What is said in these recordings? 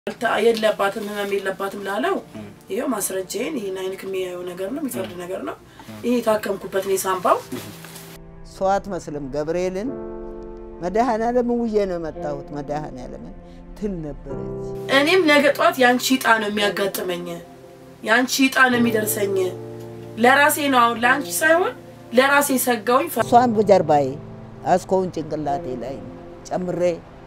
የለባትም ህመም የለባትም ላለው ይኸው ማስረጃዬን ይህን አይንክ የሚያየው ነገር ነው የሚፈርድ ነገር ነው። ይህ የታከምኩበት ነው የሳምባው ሰው አትመስልም። ገብርኤልን መድኃኔዓለምን ውዬ ነው የመጣሁት። መድኃኔዓለምን ትል ነበረች። እኔም ነገ ጠዋት የአንቺ ዕጣ ነው የሚያጋጥመኝ፣ የአንቺ ዕጣ ነው የሚደርሰኝ። ለራሴ ነው አሁን ለአንቺ ሳይሆን ለራሴ ሰጋውኝ። እሷን በጀርባዬ አስኮውን ጭንቅላቴ ላይ ጨምሬ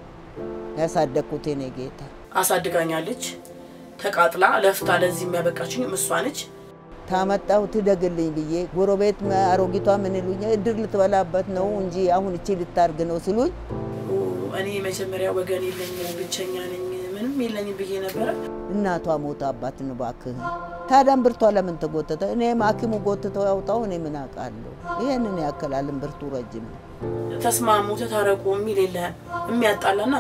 ያሳደግኩት የኔ ጌታ አሳድጋኛለች። ተቃጥላ ለፍታ ለዚህ የሚያበቃችኝ እሷ ነች። ታመጣው ትደግልኝ ብዬ ጎረቤት አሮጊቷ ምን ይሉኛል፣ እድር ልትበላበት ነው እንጂ አሁን እቺ ልታርግ ነው ስሉኝ፣ እኔ መጀመሪያ ወገን የለኝም ብቸኛ ነኝ ምንም የለኝም ብዬ ነበረ። እናቷ ሞታ አባት እባክህ ታዲያ እምብርቷ ለምን ተጎተተ? እኔም ሐኪሙ ጎትተው ያውጣው እኔ ምን አውቃለሁ? ይህንን ያክላል እምብርቱ ረጅም ነው። ተስማሙ ተታረቁ የሚል የለህም። የሚያጣላና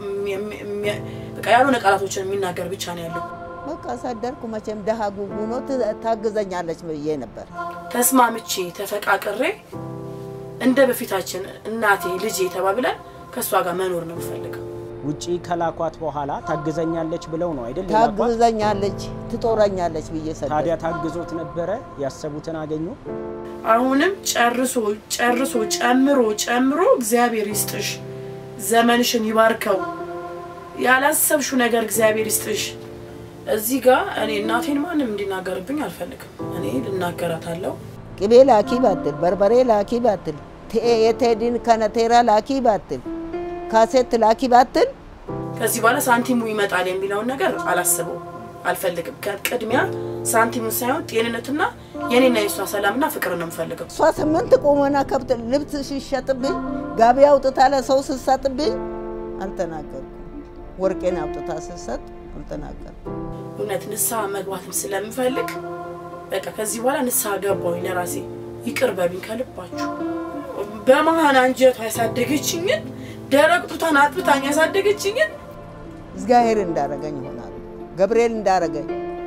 በቃ ያልሆነ ቃላቶችን የሚናገር ብቻ ነው ያለው። በቃ ሳደርኩ መቼም ደሃ ጉጉ ነው ታግዘኛለች ብዬ ነበር። ተስማምቼ ተፈቃቅሬ እንደ በፊታችን እናቴ ልጄ ተባብለን ከእሷ ጋር መኖር ነው የምፈልገው። ውጪ ከላኳት በኋላ ታግዘኛለች ብለው ነው አይደል? የላኳት? ታግዘኛለች፣ ትጦረኛለች ብዬ ሰደ ታዲያ ታግዞት ነበረ? ያሰቡትን አገኙ? አሁንም ጨርሶ ጨርሶ ጨምሮ ጨምሮ እግዚአብሔር ይስጥሽ፣ ዘመንሽን ይባርከው፣ ያላሰብሽው ነገር እግዚአብሔር ይስጥሽ። እዚህ ጋር እኔ እናቴን ማንም እንዲናገርብኝ አልፈልግም። እኔ ልናገራታለሁ። ቅቤ ላኪ ባትል፣ በርበሬ ላኪ ባትል፣ የቴዲን ከነቴራ ላኪ ባትል፣ ካሴት ላኪ ባትል ከዚህ በኋላ ሳንቲሙ ይመጣል የሚለውን ነገር አላስበው አልፈልግም። ቅድሚያ ሳንቲሙን ሳይሆን ጤንነትና የኔና የእሷ ሰላምና ፍቅር ነው የምፈልገው። እሷ ስምንት ቁመና ከብት ልብስ ሲሸጥብኝ ጋቢ አውጥታ ለሰው ስትሰጥብኝ አልተናገርኩም። ወርቄን አውጥታ ስትሰጥ አልተናገርኩም። እውነት ንስሐ መግባትም ስለምፈልግ በቃ ከዚህ በኋላ ንስሐ ገባሁኝ ለራሴ። ይቅር በሉኝ ከልባችሁ። በመሀን አንጀቷ ያሳደገችኝን ደረቅ ጡቷን አጥብታኝ ያሳደገችኝን እግዚአብሔር እንዳረገኝ ይሆናል። ገብርኤል እንዳረገኝ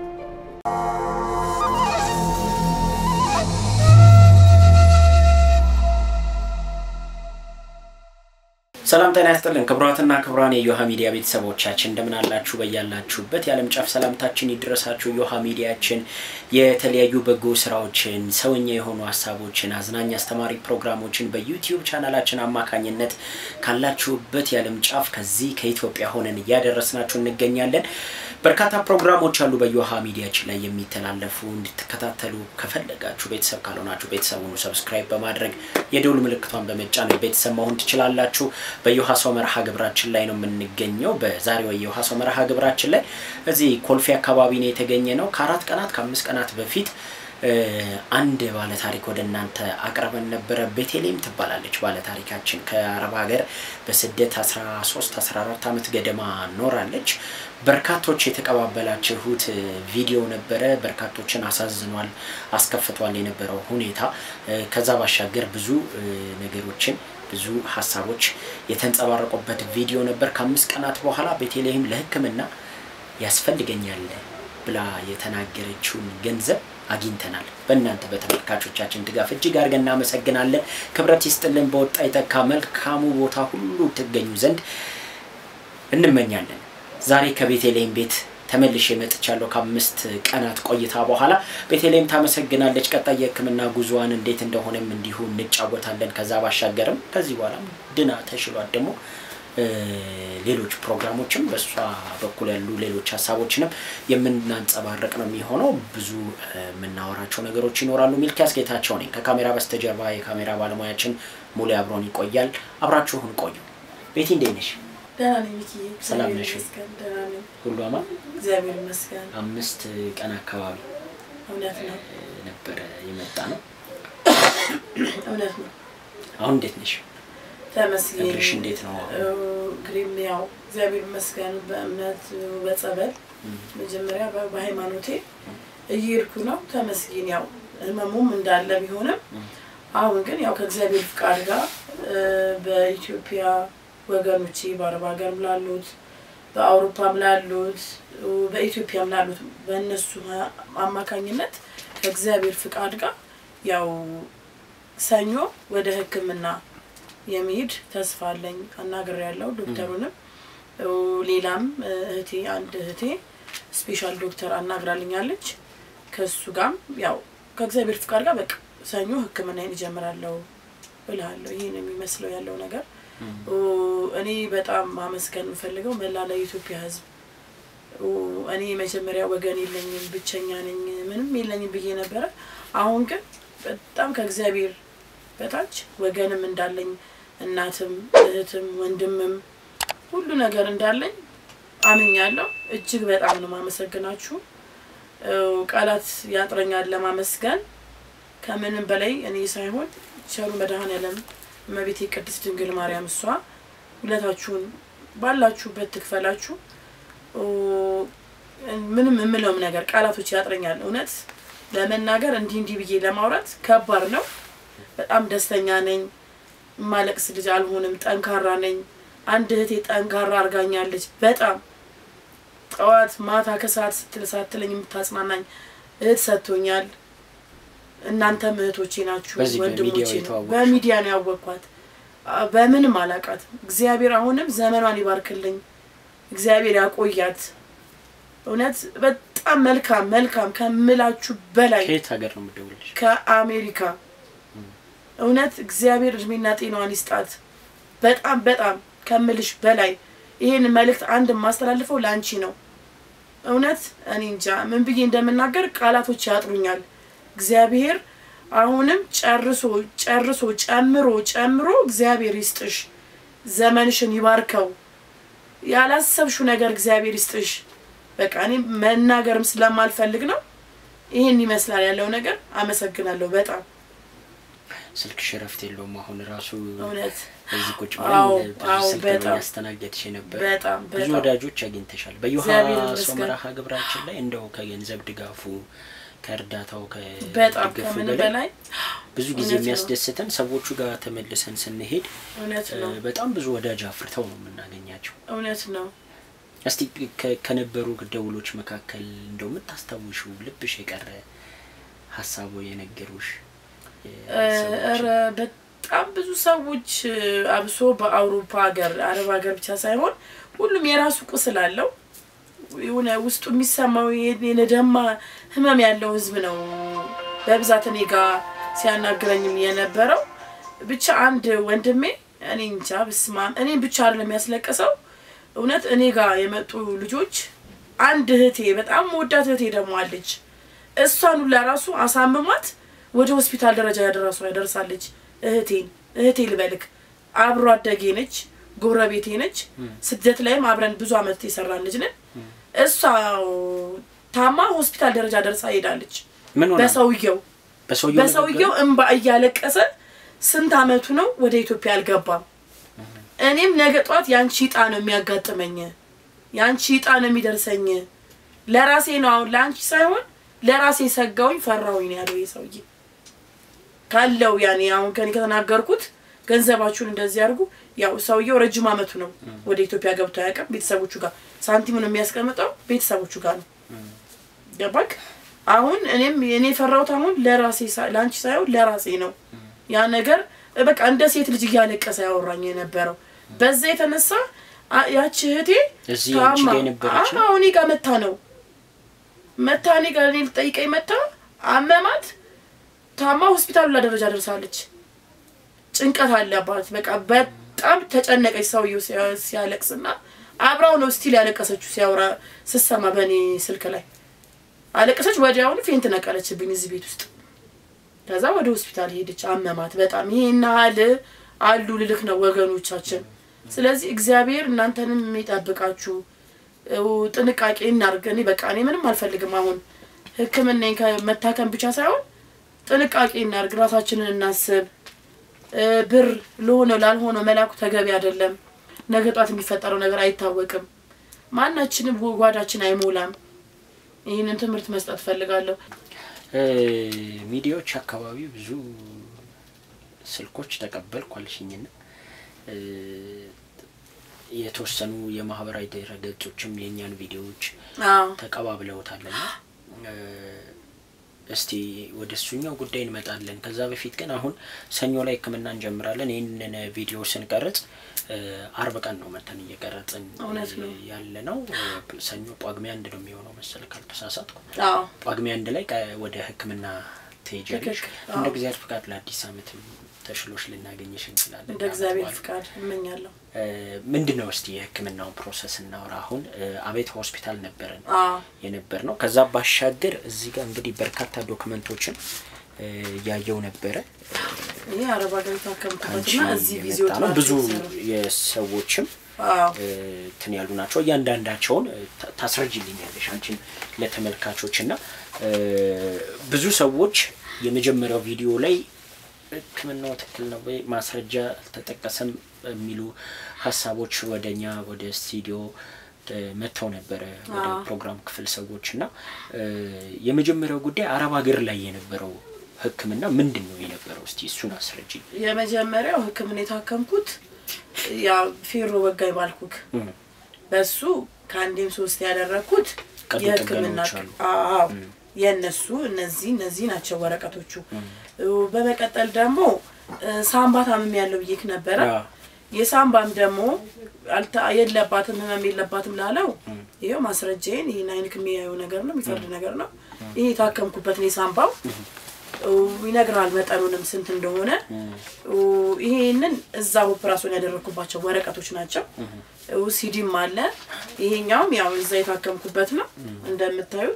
ሰላም ጤና ያስጥልን ክቡራትና ክቡራን የዮሃ ሚዲያ ቤተሰቦቻችን እንደምን አላችሁ? በያላችሁበት የዓለም ጫፍ ሰላምታችን ይድረሳችሁ። ዮሃ ሚዲያችን የተለያዩ በጎ ስራዎችን፣ ሰውኛ የሆኑ ሀሳቦችን፣ አዝናኝ አስተማሪ ፕሮግራሞችን በዩቲዩብ ቻናላችን አማካኝነት ካላችሁበት የዓለም ጫፍ ከዚህ ከኢትዮጵያ ሆነን እያደረስናችሁ እንገኛለን። በርካታ ፕሮግራሞች አሉ በዮሃ ሚዲያችን ላይ የሚተላለፉ እንድትከታተሉ ከፈለጋችሁ ቤተሰብ ካልሆናችሁ ቤተሰቡን ሰብስክራይብ በማድረግ የደውል ምልክቷን በመጫን ቤተሰብ መሆን ትችላላችሁ። በዮሃ ሰው መርሃ ግብራችን ላይ ነው የምንገኘው። በዛሬው የዮሃ ሰው መርሃ ግብራችን ላይ እዚህ ኮልፌ አካባቢ ነው የተገኘ ነው። ከአራት ቀናት ከአምስት ቀናት በፊት አንድ ባለ ታሪክ ወደ እናንተ አቅርበን ነበረ። ቤቴሌም ትባላለች ባለ ታሪካችን ከአረብ ሀገር በስደት 13 14 ዓመት ገደማ ኖራለች። በርካቶች የተቀባበላችሁት ቪዲዮ ነበረ። በርካቶችን አሳዝኗል፣ አስከፍቷል የነበረው ሁኔታ። ከዛ ባሻገር ብዙ ነገሮችን ብዙ ሀሳቦች የተንጸባረቁበት ቪዲዮ ነበር። ከአምስት ቀናት በኋላ ቤተልሔም ለሕክምና ያስፈልገኛል ብላ የተናገረችውን ገንዘብ አግኝተናል። በእናንተ በተመልካቾቻችን ድጋፍ እጅግ አድርገን እናመሰግናለን። ክብረት ይስጥልን። በወጣ የተካ መልካሙ ቦታ ሁሉ ትገኙ ዘንድ እንመኛለን። ዛሬ ከቤተልሔም ቤት ተመልሼ መጥቻለሁ ከአምስት ቀናት ቆይታ በኋላ። ቤተልሔም ታመሰግናለች። ቀጣይ የህክምና ጉዞዋን እንዴት እንደሆነም እንዲሁ እንጫወታለን። ከዛ ባሻገርም ከዚህ በኋላ ድና ተሽሏት ደግሞ ሌሎች ፕሮግራሞችም በእሷ በኩል ያሉ ሌሎች ሀሳቦችንም የምናንጸባረቅ ነው የሚሆነው። ብዙ የምናወራቸው ነገሮች ይኖራሉ። ሚልኪያስ ጌታቸው ነኝ። ከካሜራ በስተጀርባ የካሜራ ባለሙያችን ሙሉ አብሮን ይቆያል። አብራችሁን ቆዩ። ቤቲ እንዴት ነሽ? ደህና ነኝ ሚኪዬ። ሰላም እግዚአብሔር ነሽ? ይመስገን፣ ደህና ነኝ። ሁሉ አማን? እግዚአብሔር ይመስገን። አምስት ቀን አካባቢ እውነት ነው፣ ነበረ የመጣ ነው። እውነት ነው። አሁን እንዴት ነሽ? ተመስገን። እግርሽ እንዴት ነው? እግሬም ያው እግዚአብሔር ይመስገን በእምነት በጸበል መጀመሪያ በ- በሃይማኖቴ እየሄድኩ ነው። ተመስገን። ያው ህመሙም እንዳለ ቢሆንም አሁን ግን ያው ከእግዚአብሔር ፍቃድ ጋር እ፣ በኢትዮጵያ ወገኖቼ በአረብ ሀገርም ላሉት በአውሮፓም ላሉት እ፣ በኢትዮጵያም ላሉት በእነሱ አማካኝነት ከእግዚአብሔር ፍቃድ ጋር ያው ሰኞ ወደ ሕክምና የሚሄድ ተስፋ አለኝ። አናግሬያለሁ ዶክተሩንም ሌላም እህቴ አንድ እህቴ ስፔሻል ዶክተር አናግራልኛለች። ከሱ ጋርም ያው ከእግዚአብሔር ፍቃድ ጋር በቃ ሰኞ ሕክምናዬን እጀምራለሁ እልሃለሁ። ይህን የሚመስለው ያለው ነገር እኔ በጣም ማመስገን የምፈልገው መላ ለኢትዮጵያ ሕዝብ እኔ መጀመሪያ ወገን የለኝም ብቸኛ ነኝ ምንም የለኝም ብዬ ነበረ። አሁን ግን በጣም ከእግዚአብሔር በታች ወገንም እንዳለኝ እናትም እህትም ወንድምም ሁሉ ነገር እንዳለኝ አምኛለሁ። እጅግ በጣም ነው ማመሰግናችሁ። ቃላት ያጥረኛል ለማመስገን። ከምንም በላይ እኔ ሳይሆን ቸሩ መድኃኔዓለም እመቤቴ ቅድስት ድንግል ማርያም እሷ ሁለታችሁን ባላችሁበት ትክፈላችሁ። ምንም የምለውም ነገር ቃላቶች ያጥረኛል። እውነት ለመናገር እንዲህ እንዲህ ብዬ ለማውራት ከባድ ነው። በጣም ደስተኛ ነኝ። ማለቅስ ልጅ አልሆንም። ጠንካራ ነኝ። አንድ እህቴ ጠንካራ አርጋኛለች። በጣም ጠዋት ማታ ከሰዓት ስትል ሳትለኝ የምታጽናናኝ እህት ሰጥቶኛል። እናንተም እህቶቼ ናችሁ፣ በዚህ ወንድሞቼ በሚዲያው ነው። የተዋወቅሽው? በሚዲያ ነው ያወቅኳት። አ- በምንም አላቃትም። እግዚአብሔር አሁንም ዘመኗን ይባርክልኝ፣ እግዚአብሔር ያቆያት። እውነት በጣም መልካም መልካም ከምላችሁ በላይ ከየት ሀገር ነው የምደውልልሽ? ከአሜሪካ እውነት እግዚአብሔር እድሜና ጤናዋን ይስጣት። በጣም በጣም ከምልሽ በላይ ይህን መልእክት አንድ የማስተላልፈው ለአንቺ ነው። እውነት እኔ እንጃ ምን ብዬ እንደምናገር ቃላቶች ያጥሩኛል። እግዚአብሔር አሁንም ጨርሶ ጨርሶ ጨምሮ ጨምሮ እግዚአብሔር ይስጥሽ፣ ዘመንሽን ይባርከው፣ ያላሰብሽው ነገር እግዚአብሔር ይስጥሽ። በቃ እኔ መናገርም ስለማልፈልግ ነው። ይህን ይመስላል ያለው ነገር። አመሰግናለሁ በጣም ስልክሽ እረፍት የለውም። አሁን ራሱ እውነት እዚህ ቁጭ አዎ፣ ብለን ብዙ አዎ፣ ስልክ ነው በጣም ያስተናገድሽ ነበር። በጣም ብዙ በጣም ወዳጆች አግኝተሻል። በዮሐ እግዚአብሔር ይመስገን። ሶመራሃ ግብራችን ላይ እንደው ከገንዘብ ድጋፉ ከእርዳታው በጣም ከድጋፉ ከምን በላይ በላይ ብዙ ጊዜ እውነት ነው። የሚያስደስተን ሰዎቹ ጋር ተመልሰን ስንሄድ እውነት እ፣ ነው በጣም ብዙ ወዳጅ አፍርተው ነው የምናገኛቸው። እውነት ነው። እስቲ ከ- ከነበሩ ደውሎች መካከል እንደው የምታስታውሹ ልብሽ የቀረ ሀሳቡ የነገሩሽ እ፣ ሰዎች? ኧረ በጣም ብዙ ሰዎች እ፣ አብሶ በአውሮፓ ሀገር አረብ ሀገር ብቻ ሳይሆን ሁሉም የራሱ ቁስል አለው። የሆነ ውስጡ የሚሰማው የነደማ ህመም ያለው ህዝብ ነው በብዛት እኔ ጋር ሲያናግረኝም የነበረው። ብቻ አንድ ወንድሜ እኔ እንጃ ብስማ እኔም ብቻ አይደለም ያስለቀሰው። እውነት እኔ ጋር የመጡ ልጆች አንድ እህቴ በጣም ወዳት እህቴ ደግሞ አለች። እሷን ሁላ ራሱ አሳምሟት ወደ ሆስፒታል ደረጃ ያደረሱ ያደርሳለች። እህቴን እህቴ ልበልክ አብሮ አደጌ ነች፣ ጎረቤቴ ነች። ስደት ላይም አብረን ብዙ አመት የሰራን ልጅ ነን። እሷ ታማ ሆስፒታል ደረጃ ደርሳ ሄዳለች። ምን ሆና ነው? በሰውየው በሰውየው በሰውየው እንባ እያለቀሰ ስንት አመቱ ነው ወደ ኢትዮጵያ አልገባም። እኔም ነገ ጧት ያንቺ እጣ ነው የሚያጋጥመኝ፣ ያንቺ እጣ ነው የሚደርሰኝ። ለራሴ ነው አሁን ለአንቺ ሳይሆን ለራሴ ሰጋውኝ ፈራሁኝ ነው ያለው ይህ ሰውዬ ካለው ያኔ አሁን ከኔ ከተናገርኩት ገንዘባችሁን እንደዚህ አድርጉ። ያው ሰውየው ረጅም አመቱ ነው ወደ ኢትዮጵያ ገብቶ አያውቅም። ቤተሰቦቹ ጋር ሳንቲሙን የሚያስቀምጠው ቤተሰቦቹ ጋር ነው። ገባክ? አሁን እኔም እኔ የፈራሁት አሁን ለራሴ ሳ- ለአንቺ ሳይሆን ለራሴ ነው። ያ ነገር በቃ እንደ ሴት ልጅ እያለቀሰ ያወራኝ የነበረው በዛ የተነሳ አ- ያቺ እህቴ እዚህ አንቺ ታማ ጋር የነበረች ነው? አዎ እኔ ጋር መታ ነው መታ እኔ ጋር እኔ ልጠይቀኝ መታ አመማት ታማ ሆስፒታሉ ላይ ደረጃ ደርሳለች። ጭንቀት አለባት። በቃ በጣም ተጨነቀች። ሰውየው ሲያ- ሲያለቅስና አብራው ነው ስቲል ያለቀሰችው ሲያወራ ስሰማ በእኔ ስልክ ላይ አለቀሰች። ወዲያውኑ ፌንት ነቀለችብኝ እዚህ ቤት ውስጥ። ከዛ ወደ ሆስፒታል ሄደች። አመማት በጣም ይሄን ያህል አሉ ልልክ ነው ወገኖቻችን። ስለዚህ እግዚአብሔር እናንተንም የሚጠብቃችሁ እው ጥንቃቄ እናድርግ። እኔ በቃ እኔ ምንም አልፈልግም። አሁን ሕክምናን ከመታከም ብቻ ሳይሆን ጥንቃቄ እናድርግ፣ ራሳችንን እናስብ። እ፣ ብር ለሆነው ላልሆነው መላኩ ተገቢ አይደለም። ነገ ጧት የሚፈጠረው ነገር አይታወቅም። ማናችንም ጓዳችን አይሞላም። ይህንን ትምህርት መስጠት ፈልጋለሁ። እ፣ ሚዲያዎች አካባቢ ብዙ ስልኮች ተቀበልኩ አልሽኝና እ፣ የተወሰኑ የማህበራዊ ድረ ገጾችም የእኛን ቪዲዮዎች አዎ ተቀባብለውታልና እ፣ እስቲ ወደ እሱኛው ጉዳይ እንመጣለን። ከዛ በፊት ግን አሁን ሰኞ ላይ ህክምና እንጀምራለን። ይህንን ቪዲዮ ስንቀርጽ አርብ ቀን ነው መተን እየቀረጽን እውነት ነው። ያለ ነው። ሰኞ ጳጉሜ አንድ ነው የሚሆነው መሰል ካልተሳሳትኩ። አዎ ጳጉሜ አንድ ላይ ቀ- ወደ ሕክምና ትሄጃለሽ። ትክክል። እንደ አዎ። እግዚአብሔር ፍቃድ ለአዲስ ዓመትም ተሽሎሽ ልናገኝሽ እንችላለን። እንደ እግዚአብሔር ለዓመት ፍቃድ እመኛለሁ። በዓል። ምንድን ነው እስቲ የሕክምናውን ፕሮሰስ እናውራ። አሁን እ፣ አቤት ሆስፒታል ነበረን አዎ የነበር ነው። ከዛ ባሻገር እዚህ ጋር እንግዲህ በርካታ ዶክመንቶችን እ፣ እያየው ነበረ ይሄ አረብ ሀገር የታከምኩበትና ከአንቺ እዚህ የመጣ ቪዚዮ ነው። ብዙ የሰዎችም አዎ እ፣ እንትን ያሉ ናቸው። እያንዳንዳቸውን እ፣ ታ- ታስረጅልኛለሽ አንቺን ለተመልካቾች እና እ፣ ብዙ ሰዎች የመጀመሪያው ቪዲዮ ላይ ሕክምናው ትክክል ነው ወይ ማስረጃ አልተጠቀሰም የሚሉ ሀሳቦች ወደ እኛ ወደ ስቱዲዮ እ፣ መጥተው ነበረ ወደ አዎ። ፕሮግራም ክፍል ሰዎች እና እ፣ የመጀመሪያው ጉዳይ አረብ ሀገር ላይ የነበረው ሕክምና ምንድን ነው የነበረው? እስቲ እሱን አስረጅኝ። የመጀመሪያው ህክምና የታከምኩት ያ ፌሮ ወጋይ ባልኩክ እም፣ በሱ ከአንዴም ሶስት ያደረግኩት ቀዶ የህክምና ጥገናዎች አሉ። አዎ የእነሱ እነዚህ እነዚህ ናቸው ወረቀቶቹ። በመቀጠል ደግሞ እ፣ ሳምባ ታምም ያለው ብዬክ ነበረ። አዎ። የሳምባም ደግሞ አልተ- የለባትም ህመም የለባትም ላለው ይኸው ማስረጃዬን ይህን አይንክ የሚያየው ነገር ነው የሚፈርድ ነገር ነው። ይሄ የታከምኩበት ነው የሳምባው እ፣ ይነግራል መጠኑንም ስንት እንደሆነ እ፣ ይሄንን እዛ ኦፕራሲዮን ያደረግኩባቸው ወረቀቶች ናቸው። እ፣ ሲዲም አለ። ይሄኛውም ያው እዛ የታከምኩበት ነው እንደምታዩት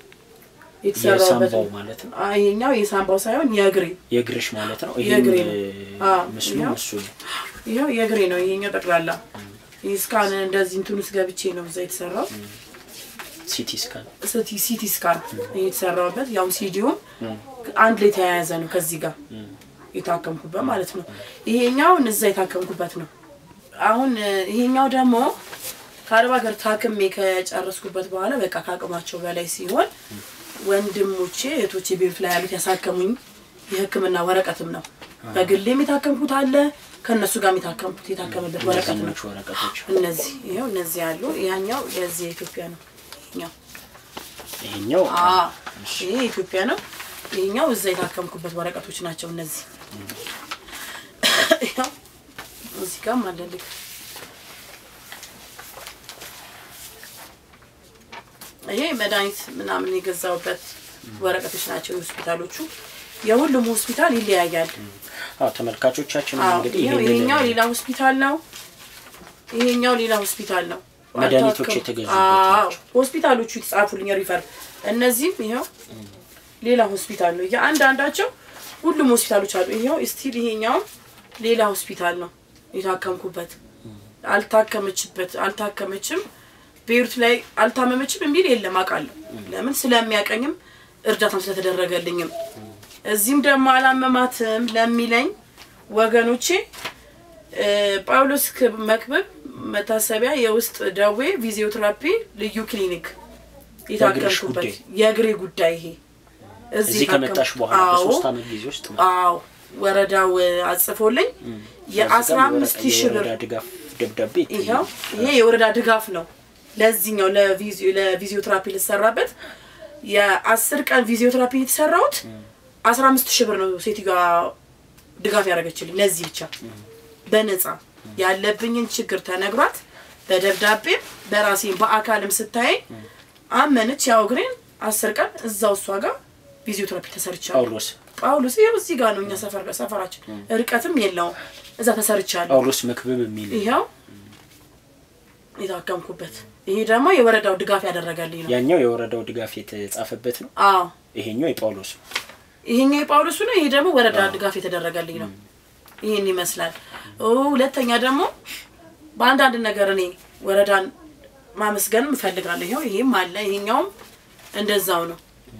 የተሰራበት የሳምባው ማለት ነው አ፣ ይሄኛው የሳምባው ሳይሆን የእግሬ የእግርሽ ማለት ነው። የእግሬ ይህም ነው። አዎ፣ ምስሉ ይኸው። እሱ ነው። ይኸው የእግሬ ነው። ይሄኛው ጠቅላላ ይህ ስካን እንደዚህ እንትን ውስጥ ገብቼ ነው እዛ የተሰራው ሲቲ ስካን ሲቲ ሲቲ ስካን የተሰራበት ያው ሲዲውም አንድ ላይ የተያያዘ ነው ከዚህ ጋር የታከምኩበት ማለት ነው። ይሄኛውን እዛ የታከምኩበት ነው። አሁን እ፣ ይሄኛው ደግሞ ከአረብ ሀገር ታክሜ ከጨረስኩበት በኋላ በቃ ከአቅማቸው በላይ ሲሆን ወንድሞቼ እህቶቼ ቤሩት ላይ ያሉት ያሳከሙኝ የሕክምና ወረቀትም ነው። በግሌም የታከምኩት አለ ከእነሱ ጋር የታከምኩት የታከመበት ወረቀት ነው። እነዚህኞቹ ወረቀቶች እነዚህ ይኸው እነዚህ ያሉ ያኛው የዚህ የኢትዮጵያ ነው። ይኸኛው ይሄኛው አዎ ይሄ የኢትዮጵያ ነው። ይሄኛው እዛ የታከምኩበት ወረቀቶች ናቸው እነዚህ። ይኸው እዚህ ጋርም አለልክ። ይሄ መድኃኒት ምናምን የገዛውበት ወረቀቶች ናቸው የሆስፒታሎቹ። የሁሉም ሆስፒታል ይለያያል። አዎ ተመልካቾቻችን አዎ እንግዲህ ይኸው ይሄንን ይሄኛው ሌላ ሆስፒታል ነው። ይሄኛው ሌላ ሆስፒታል ነው። መድኃኒቶች አልታከም- የተገዙበት አዎ ናቸው። ሆስፒታሎቹ የተጻፉልኝ ሪፈር። እነዚህም ይኸው ሌላ ሆስፒታል ነው። የአንዳንዳቸው ሁሉም ሆስፒታሎች አሉ። ይኸው ስቲል ይሄኛውም ሌላ ሆስፒታል ነው የታከምኩበት። አልታከመችበት አልታከመችም ቤሩት ላይ አልታመመችም የሚል የለም አውቃለሁ። ለምን ስለሚያቀኝም እርዳታም ስለተደረገልኝም እዚህም ደግሞ አላመማትም ለሚለኝ ወገኖቼ እ፣ ጳውሎስ ክብ- መክብብ መታሰቢያ የውስጥ ደዌ ፊዚዮቴራፒ ልዩ ክሊኒክ የታከምኩበት ጉዳይ? የእግሬ ጉዳይ ይሄ እዚህ የታከምኩ- ከመጣሽ በኋላ አዎ፣ በሶስት አመት ጊዜ ውስጥ ማለት ነው። አዎ ወረዳው አጽፎልኝ የአስራ አምስት ሺህ ብር የወረዳ ድጋፍ ደብዳቤ ይኸው ይሄ የወረዳ ድጋፍ ነው። ለዚህኛው ለቪዚዮ ለቪዚዮቴራፒ ልሰራበት የአስር ቀን ቪዚዮቴራፒ የተሰራሁት አስራ አምስት ሺህ ብር ነው ሴትዮዋ ድጋፍ ያደረገችልኝ ለዚህ ብቻ በነፃ ያለብኝን ችግር ተነግሯት በደብዳቤም በራሴም በአካልም ስታይ አመነች። ያው እግሬን አስር ቀን እዛው እሷ ጋር ቪዚዮቴራፒ ተሰርቻለሁ። ጳውሎስ ጳውሎስ ይኸው እዚህ ጋር ነው እኛ ሰፈር ሰፈራችን ርቀትም የለውም። እዛ ተሰርቻለሁ። ጳውሎስ መክብብ የሚል ይኸው የታከምኩበት ይሄ ደግሞ የወረዳው ድጋፍ ያደረገልኝ ነው። ያኛው የወረዳው ድጋፍ የተጻፈበት ነው። አዎ ይሄኛው የጳውሎስ ነው። ይሄኛው የጳውሎሱ ነው። ይሄ ደግሞ ወረዳ ድጋፍ የተደረገልኝ ነው። ይህን ይመስላል። ኦ፣ ሁለተኛ ደግሞ በአንዳንድ ነገር እኔ ወረዳን ማመስገንም እፈልጋለሁ። ይኸው ይሄም አለ፣ ይሄኛውም እንደዛው ነው።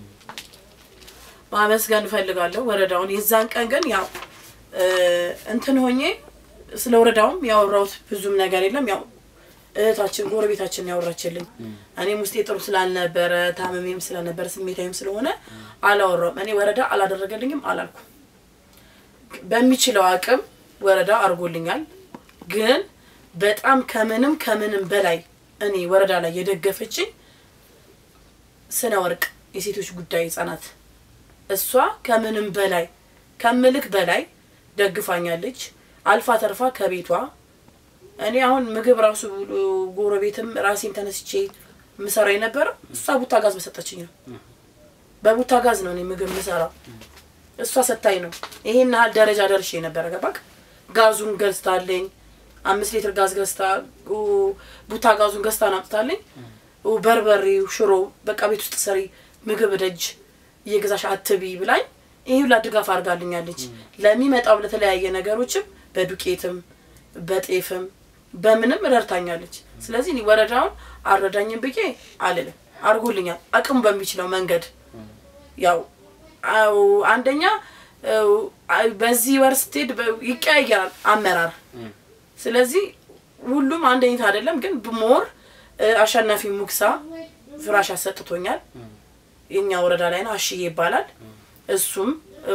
ማመስገን እፈልጋለሁ ወረዳውን። የዛን ቀን ግን ያው እ፣ እንትን ሆኜ ስለ ወረዳውም ያወራሁት ብዙም ነገር የለም። ያው እህታችን ጎረቤታችን ያወራችልኝ እኔም ውስጤ ጥሩ ስላልነበረ ታመሜም ስለነበረ ስሜታዊም ስለሆነ አላወራውም። እኔ ወረዳ አላደረገልኝም አላልኩም። በሚችለው አቅም ወረዳ አድርጎልኛል። ግን በጣም ከምንም ከምንም በላይ እኔ ወረዳ ላይ የደገፈችኝ ስነ ወርቅ የሴቶች ጉዳይ ህጻናት እሷ ከምንም በላይ ከምልክ በላይ ደግፋኛለች። አልፋ ተርፋ ከቤቷ እኔ አሁን ምግብ ራሱ ጎረቤትም ራሴን ተነስቼ የምሰራው የነበረው እሷ ቡታ ጋዝ በሰጠችኝ ነው። በቡታ ጋዝ ነው እኔ ምግብ የምሰራው እሷ ሰታኝ ነው። ይሄን ያህል ደረጃ ደርሼ ነበረ። ገባክ? ጋዙን ገዝታለኝ አምስት ሊትር ጋዝ ገዝታ ቡታ ጋዙን ገዝታ ናምጥታለኝ። በርበሬው፣ ሽሮ በቃ ቤት ውስጥ ሰሪ ምግብ ደጅ እየገዛሽ አትቢ ብላኝ ይህ ሁላ ድጋፍ አድርጋልኛለች። ለሚመጣው ለተለያየ ነገሮችም በዱቄትም በጤፍም በምንም ረድታኛለች። ስለዚህ እኔ ወረዳውን አልረዳኝም ብዬ አልልም። አድርጎልኛል አቅሙ በሚችለው መንገድ ያው አው አንደኛ በዚህ ወር ስትሄድ ይቀያየራል አመራር። ስለዚህ ሁሉም አንድ አይነት አይደለም። ግን ብሞር አሸናፊ ሙክሳ ፍራሽ አሰጥቶኛል። የኛ ወረዳ ላይ ነው፣ አሽዬ ይባላል። እሱም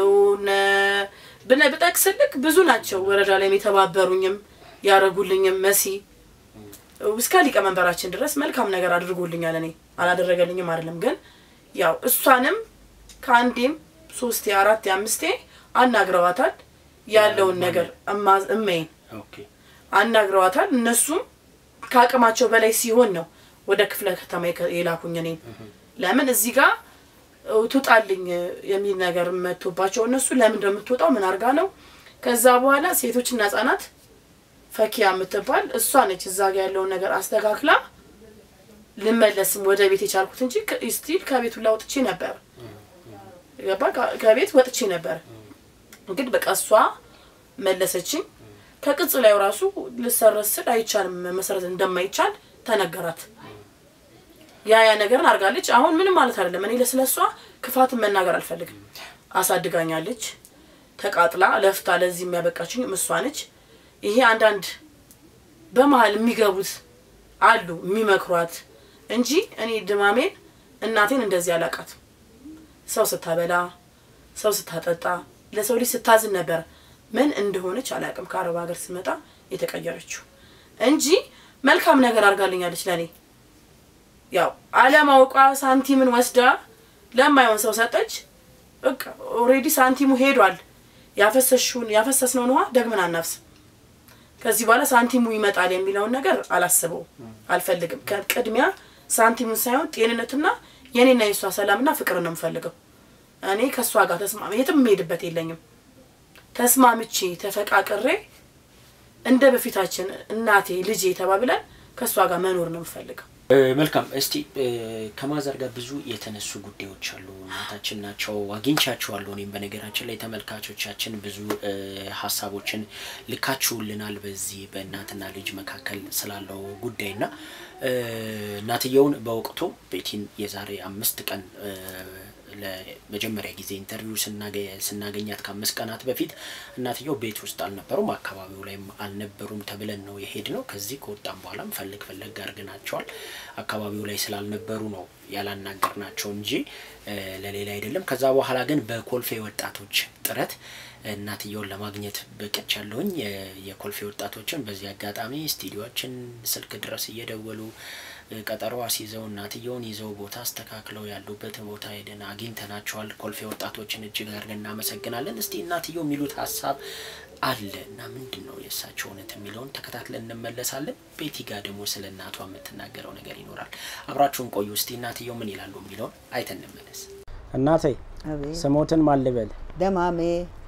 ብነ ብጠቅስልክ ብዙ ናቸው ወረዳ ላይ የተባበሩኝም ያደረጉልኝም መሲ እስከ ሊቀመንበራችን ድረስ መልካም ነገር አድርጎልኛል። እኔ አላደረገልኝም አይደለም፣ ግን ያው እሷንም ከአንዴም ሶስቴ አራቴ አምስቴ አናግረዋታል። ያለውን ነገር እመይን አናግረዋታል። እነሱም ከአቅማቸው በላይ ሲሆን ነው ወደ ክፍለ ከተማ የላኩኝ። እኔ ለምን እዚህ ጋር ትውጣልኝ የሚል ነገር መጥቶባቸው እነሱ ለምን እንደምትወጣው ምን አድርጋ ነው። ከዛ በኋላ ሴቶችና ህጻናት ፈኪያ የምትባል እሷ ነች እዛ ጋ ያለውን ነገር አስተካክላ ልመለስም ወደ ቤት የቻልኩት እንጂ ስቲል ከቤቱ ላይ ወጥቼ ነበር። ገባ ከቤት ወጥቼ ነበር። እንግዲህ በቃ እሷ መለሰችኝ። ከቅጽ ላይ ራሱ ልሰረዝ ስል አይቻልም መሰረት እንደማይቻል ተነገራት። ያ ያ ነገርን አድርጋለች። አሁን ምንም ማለት አይደለም። እኔ ለስለሷ ክፋትን መናገር አልፈልግም። አሳድጋኛለች፣ ተቃጥላ ለፍታ ለዚህ የሚያበቃችኝ እሷ ነች። ይሄ አንዳንድ በመሀል የሚገቡት አሉ የሚመክሯት እንጂ እኔ ድማሜን እናቴን እንደዚህ አላውቃትም። ሰው ስታበላ፣ ሰው ስታጠጣ፣ ለሰው ልጅ ስታዝን ነበር። ምን እንደሆነች አላውቅም። ከአረብ ሀገር ስመጣ የተቀየረችው እንጂ መልካም ነገር አድርጋልኛለች ለእኔ ያው አለማውቋ ሳንቲምን ወስዳ ለማይሆን ሰው ሰጠች። በቃ ኦልሬዲ ሳንቲሙ ሄዷል። ያፈሰሽውን ያፈሰስነውን ውሃ ደግመን አናፍስም። ከዚህ በኋላ ሳንቲሙ ይመጣል የሚለውን ነገር አላስበው አልፈልግም። ከቅድሚያ ሳንቲሙን ሳይሆን ጤንነትና የኔና የእሷ ሰላምና ፍቅር ነው የምፈልገው። እኔ ከእሷ ጋር ተስማሚ የትም የምሄድበት የለኝም። ተስማምቼ ተፈቃቅሬ እንደ በፊታችን እናቴ ልጄ ተባብለን ከእሷ ጋር መኖር ነው የምፈልገው። መልካም እስቲ ከማዘር ጋር ብዙ የተነሱ ጉዳዮች አሉ። እናታችን ናቸው፣ አግኝቻችኋለሁ። እኔም በነገራችን ላይ ተመልካቾቻችን ብዙ ሀሳቦችን ልካችሁልናል በዚህ በእናትና ልጅ መካከል ስላለው ጉዳይና እናትየውን በወቅቱ ቤቲን የዛሬ አምስት ቀን ለመጀመሪያ ጊዜ ኢንተርቪው ስናገኛት ከአምስት ቀናት በፊት እናትየው ቤት ውስጥ አልነበሩም፣ አካባቢው ላይም አልነበሩም ተብለን ነው የሄድ ነው። ከዚህ ከወጣም በኋላም ፈለግ ፈለግ አድርገናቸዋል። አካባቢው ላይ ስላልነበሩ ነው ያላናገርናቸው እንጂ ለሌላ አይደለም። ከዛ በኋላ ግን በኮልፌ ወጣቶች ጥረት እናትየውን ለማግኘት በቅቻለሁኝ። የኮልፌ ወጣቶችን በዚህ አጋጣሚ ስቱዲዮችን ስልክ ድረስ እየደወሉ ቀጠሮ አስይዘው እናትየውን ይዘው ቦታ አስተካክለው ያሉበት ቦታ ሄደን አግኝተናቸዋል። ኮልፌ ወጣቶችን እጅግ አድርገን እናመሰግናለን። እስቲ እናትየው የሚሉት ሀሳብ አለ እና ምንድን ነው የእሳቸው እውነት የሚለውን ተከታትለን እንመለሳለን። ቤቲ ጋር ደግሞ ስለ እናቷ የምትናገረው ነገር ይኖራል። አብራችሁን ቆዩ። እስቲ እናትየው ምን ይላሉ የሚለውን አይተን እንመለስ። እናቴ አቤት ስሞትን ማን ልበል? ደማሜ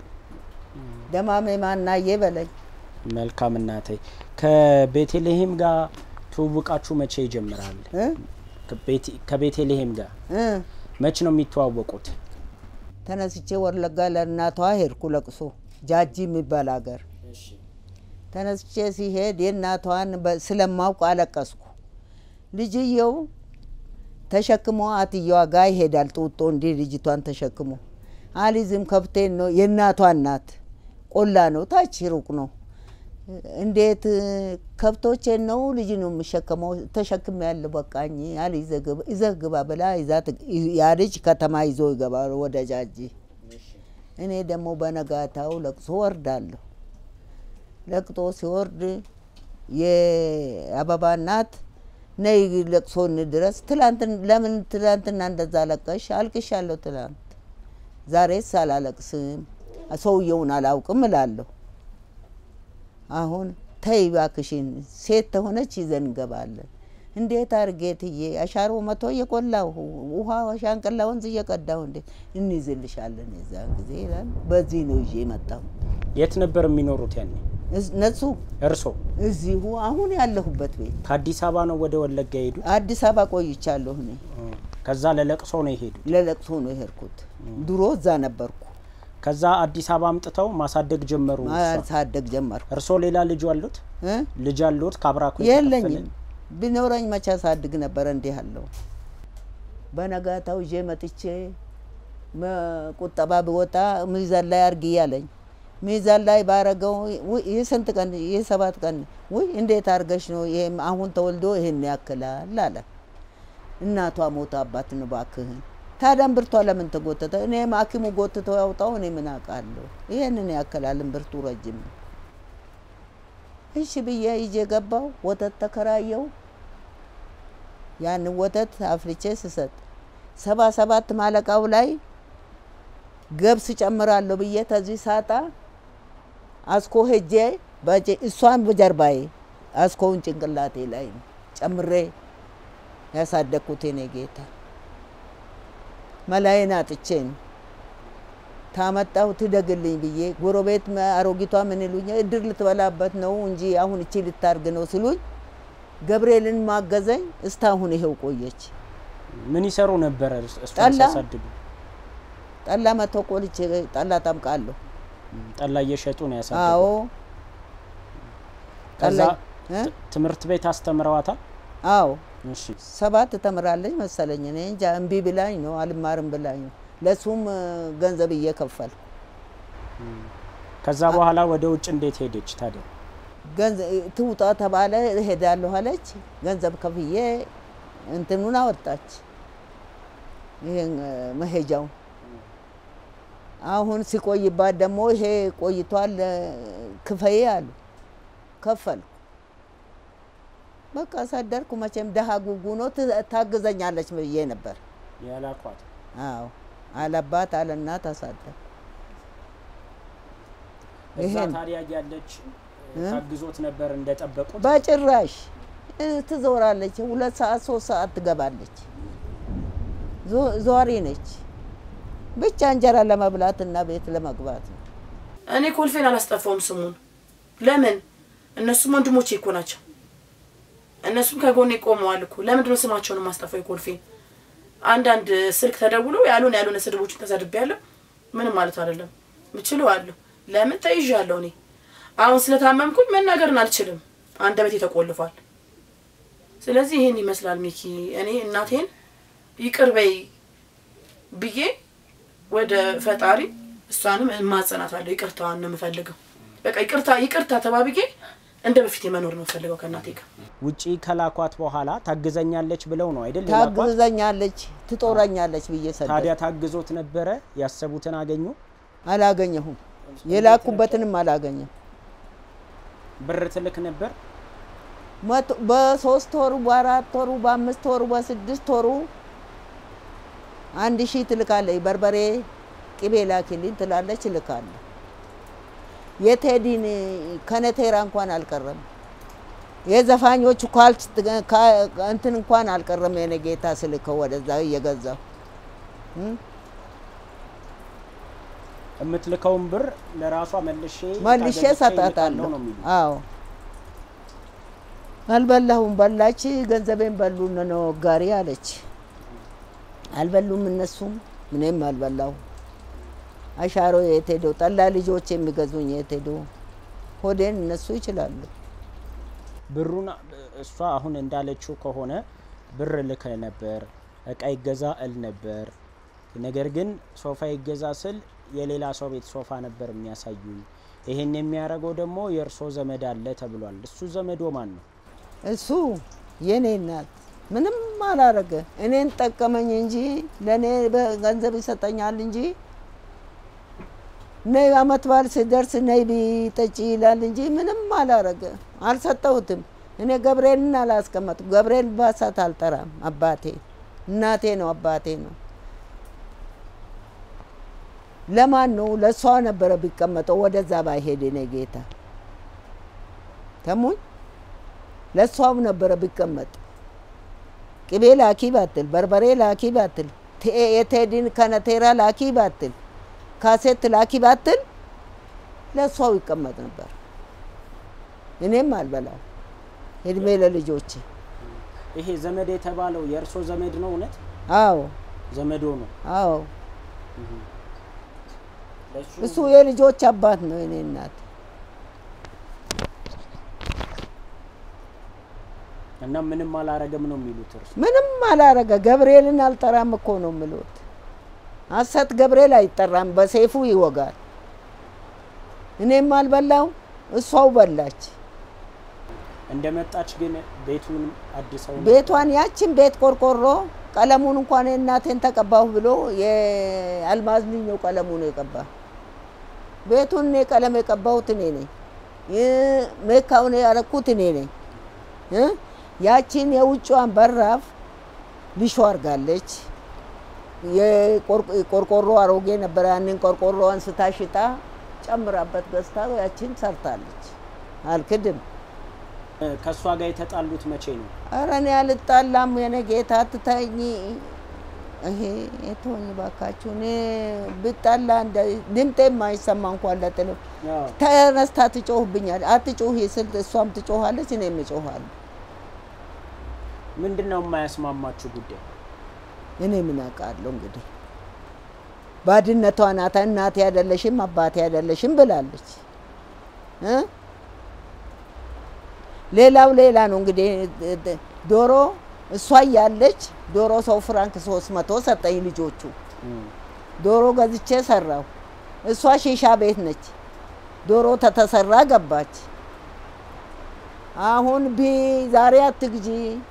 ደማሜ ማናዬ በለኝ። መልካም እናቴ። ከቤተልሔም ጋር ትውውቃችሁ መቼ ይጀምራል? እ ከቤተ- ከቤተልሔም ጋር እ መቼ ነው የሚተዋወቁት? ተነስቼ ወለጋ ለእናቷ ሄድኩ ለቅሶ ጃጂ የሚባል ሀገር ተነስቼ ሲሄድ የእናቷን በ- ስለማውቅ አለቀስኩ። ልጅየው ተሸክሞ አትየዋ ጋር ይሄዳል። ጡጦ እንዲህ ልጅቷን ተሸክሞ አሊዝም ከብቴን ነው የእናቷ እናት ቆላ ነው፣ ታች ሩቅ ነው። እንዴት ከብቶቼን ነው ልጅ ነው የምሸከመው? ተሸክም ያለ በቃኝ አሊ ይዘህ ግባ ብላ ይዛት ያ ልጅ ከተማ ይዞ ይገባል ወደ ጃጂ። እኔ ደግሞ በነጋታው ለቅሶ ወርዳለሁ። ለቅጦ ሲወርድ የአበባ እናት ነይ ለቅሶን ድረስ ትላንት ለምን ትላንትና እንደዛ ለቀሽ? አልቅሻለሁ ትላንት፣ ዛሬስ አላለቅስም፣ ሰውየውን አላውቅም እላለሁ። አሁን ተይ እባክሽን፣ ሴት ተሆነች ይዘን እንገባለን። እንዴት አድርጌ ትዬ አሻሮ መቶ እየቆላሁ ውሃ ሻንቅላ ወንዝ እየቀዳሁ እንዴት እንይዝልሻለን የዛን ጊዜ ይላል። በዚህ ነው ይዤ መጣሁ። የት ነበር የሚኖሩት ያኔ እዝ- እነሱ እርሶ? እዚሁ አሁን ያለሁበት ቤት ከአዲስ አበባ ነው ወደ ወለጋ የሄዱት? አዲስ አበባ ቆይቻለሁ እኔ። ከዛ ለለቅሶ ነው የሄዱት። ለለቅሶ ነው የሄድኩት። ድሮ እዛ ነበርኩ። ከዛ አዲስ አበባ አምጥተው ማሳደግ ጀመሩ። እሷ? ማሳደግ ጀመርኩ እርሶ ሌላ ልጅ አሉት? እ? ልጅ አሉት? ከአብራኩ የለኝም። የተከፈለ? ቢኖረኝ መቼ አሳድግ ነበረ እንዲህ አለው። በነጋታው ይዤ መጥቼ መ- ቁጠባ ብወጣ ሚዛን ላይ አርግ እያለኝ ሚዛን ላይ ባረገው ውይ ይህ ስንት ቀን ይህ ሰባት ቀን ውይ እንዴት አርገሽ ነው ይሄም አሁን ተወልዶ ይሄን ያክላል አለ። እናቷ ሞታ አባትን እባክህን ታዲያ እምብርቷ ለምን ተጎተተ? እኔም ሐኪሙ ጎትተው ያውጣው እኔ ምን አውቃለሁ? ይሄንን ያክላል እምብርቱ ረጅም ነው። እሺ ብዬ ይዤ ገባው። ወተት ተከራየው። ያንን ወተት አፍልቼ ስሰጥ ሰባ ሰባት ማለቃው ላይ ገብስ ጨምራለሁ ብዬ ተዚህ ሳጣ አስኮ ሄጄ በጀ- እሷን በጀርባዬ አስኮውን ጭንቅላቴ ላይ ጨምሬ ያሳደግኩት የኔ ጌታ መላዬን አጥቼን ታመጣሁ ትደግልኝ ብዬ ጎረቤት መ- አሮጊቷ ምን ይሉኝ እድር ልትበላበት ነው እንጂ አሁን እቺ ልታርግ ነው ስሉኝ ገብርኤልን ማገዘኝ እስካሁን ይሄው ቆየች። ምን ይሰሩ ነበረ እሷን ጠላ? ሲያሳድጉ? ጠላ መቶ ቆልቼ ጠላ ጠምቃለሁ። ጠላ እየሸጡ ነው አዎ ያሳደጉ። ከዛ ጠላ እ? ት- ትምህርት ቤት አስተምረዋታል? አዎ እሺ ሰባት ተምራለች መሰለኝ። እኔ እንጃ እምቢ ብላኝ ነው አልማርም ብላኝ ነው። ለሱም እ፣ ገንዘብ እየከፈል ከዛ በኋላ ወደ ውጭ እንዴት ሄደች ታዲያ? ገንዘብ ትውጣ ተባለ። እሄዳለሁ አለች። ገንዘብ ከፍዬ እንትኑን አወጣች። ይሄን እ፣ መሄጃው አሁን ሲቆይባት ደግሞ ይሄ ቆይቷል እ፣ ክፈዬ አሉ። ከፈልኩ። በቃ አሳደርኩ። መቼም ደሃ ጉጉ ነው ት- ታግዘኛለች ብዬ ነበር። ያላኳት አዎ አለባት አለ እናት አሳደር እዛ ይሄን ታዲያ ያለች እ? ታግዞት ነበር እንደጠበቁት? በጭራሽ እ፣ ትዞራለች። ሁለት ሰዓት ሶስት ሰዓት ትገባለች። ዞ- ዟሪ ነች። ብቻ እንጀራ ለመብላት እና ቤት ለመግባት ነው። እኔ ኮልፌን አላስጠፋውም ስሙን። ለምን? እነሱም ወንድሞቼ እኮ ናቸው። እነሱም ከጎኔ ቆመዋል እኮ። ለምንድነው ስማቸውን የማስጠፋው? የኮልፌን አንዳንድ ስልክ ተደውሎ ያልሆነ ያልሆነ ስድቦችን ተሰድቤያለሁ። ምንም ማለት አይደለም። ምችለው አለሁ። ለምን ተይዣለሁ። እኔ አሁን ስለታመምኩኝ መናገርን አልችልም። አንደበቴ ተቆልፏል። ስለዚህ ይሄን ይመስላል ሚኪ። እኔ እናቴን ይቅር በይ ብዬ ወደ ፈጣሪ እሷንም እማጸናታለሁ። ይቅርታዋን ነው የምፈልገው። በቃ ይቅርታ ይቅርታ ተባብዬ እንደ በፊት የመኖር ነው የምፈልገው ከእናቴ ጋር። ውጪ ከላኳት በኋላ ታግዘኛለች ብለው ነው አይደል? የላኳት? ታግዘኛለች፣ ትጦረኛለች ብዬ ሰደ ታዲያ ታግዞት ነበረ? ያሰቡትን አገኙ? አላገኘሁም። የላኩበትንም አላገኘም። ብር ትልክ ነበር? መቶ- በሶስት ወሩ በአራት ወሩ በአምስት ወሩ በስድስት ወሩ አንድ ሺህ ትልካለች። በርበሬ ቅቤ ላኪልኝ ትላለች፣ እልካለሁ። የቴዲን ከነቴራ እንኳን አልቀረም። የዘፋኞቹ ካልች ካ- እንትን እንኳን አልቀረም። የኔ ጌታ ስልከው ወደዛ እየገዛሁ እም? የምትልከውን ብር ለራሷ መልሼ መልሼ ታገዝቼ ሰጣታለሁ። እልካለሁ ነው የሚሉት። አዎ አልበላሁም። በላች፣ ገንዘቤን በሉ ነው ጋሪ አለች። አልበሉም እነሱም፣ እኔም አልበላሁ። አሻሮ የት ሄዶ ጠላ ልጆች የሚገዙኝ የት ሄዶ? ሆዴን እነሱ ይችላሉ። ብሩን እሷ አሁን እንዳለችው ከሆነ ብር ልከ ነበር፣ እቃ ይገዛ እል ነበር። ነገር ግን ሶፋ ይገዛ ስል የሌላ ሰው ቤት ሶፋ ነበር የሚያሳዩኝ። ይሄን የሚያደርገው ደግሞ የእርሶ ዘመድ አለ ተብሏል። እሱ ዘመዶ ማን ነው? እሱ የኔ እናት ምንም አላረገ። እኔን ጠቀመኝ እንጂ ለእኔ ገንዘብ ይሰጠኛል እንጂ ነይ አመት በዓል ስደርስ ነይ ቢጠጪ ይላል እንጂ ምንም አላረገ። አልሰጠሁትም። እኔ ገብርኤልን አላስቀመጥኩም። ገብርኤል ባሳት አልጠራም። አባቴ እናቴ ነው፣ አባቴ ነው። ለማን ነው? ለእሷ ነበረ ቢቀመጠው ወደዛ ባይሄድ እኔ ጌታ ተሙኝ ለእሷም ነበረ ቢቀመጥ ቅቤ ላኪ ባትል በርበሬ ላኪ ባትል ቴ- የቴዲን ከነቴራ ላኪ ባትል ካሴት ላኪ ባትል ለእሷው ይቀመጥ ነበር። እኔም አልበላው እድሜ ለልጆቼ። ይሄ ዘመድ የተባለው የእርሶ ዘመድ ነው? እውነት አዎ ዘመዶ ነው? አዎ ለሱ እሱ የልጆች አባት ነው። የኔ እናት እና ምንም አላረገም ነው የሚሉት እርሱ? ምንም አላረገ። ገብርኤልን አልጠራም እኮ ነው ምሎት። ሐሰት ገብርኤል አይጠራም፣ በሰይፉ ይወጋል። እኔም አልበላው፣ እሷው በላች። እንደመጣች ግን ቤቱን አድሰው ነው? ቤቷን ያችን ቤት ቆርቆሮ ቀለሙን እንኳን የእናቴን ተቀባሁ ብሎ የአልማዝ ልጅ ነው ቀለሙን የቀባ። ቤቱን እኔ ቀለም የቀባሁት እኔ ነኝ። ይ- ሜካውን ያረኩት እኔ ነኝ። እ? ያችን የውጭዋን በራፍ ሊሾ አርጋለች። የቆርቆ- ቆርቆሮ አሮጌ ነበረ። ያንን ቆርቆሮ አንስታ ሽጣ ጨምራበት ገዝታ ያችን ሰርታለች። አልክድም። ከእሷ ጋር የተጣሉት መቼ ነው? ኧረ እኔ አልጣላም። የኔ ጌታ አትተኝ። ይሄ የተወኝ ባካችሁ። እኔ ብጣላ እንደ ድምጤ የማይሰማ እንኳን ለጥል አዎ። ተነስታ ትጮህብኛል። አትጮህ ስል እሷም ትጮኋለች፣ እኔም እጮኋለሁ። ምንድን ነው የማያስማማችሁ ጉዳይ? እኔ ምን አውቃለሁ እንግዲህ ባድነቷ ናታ። እናቴ አይደለሽም አባቴ አይደለሽም ብላለች እ ሌላው ሌላ ነው እንግዲህ ዶሮ እሷ እያለች ዶሮ ሰው ፍራንክ ሶስት መቶ ሰጠኝ ልጆቹ እም። ዶሮ ገዝቼ ሰራው። እሷ ሺሻ ቤት ነች። ዶሮ ተተሰራ ገባች። አሁን ቢ ዛሬ አትግዢ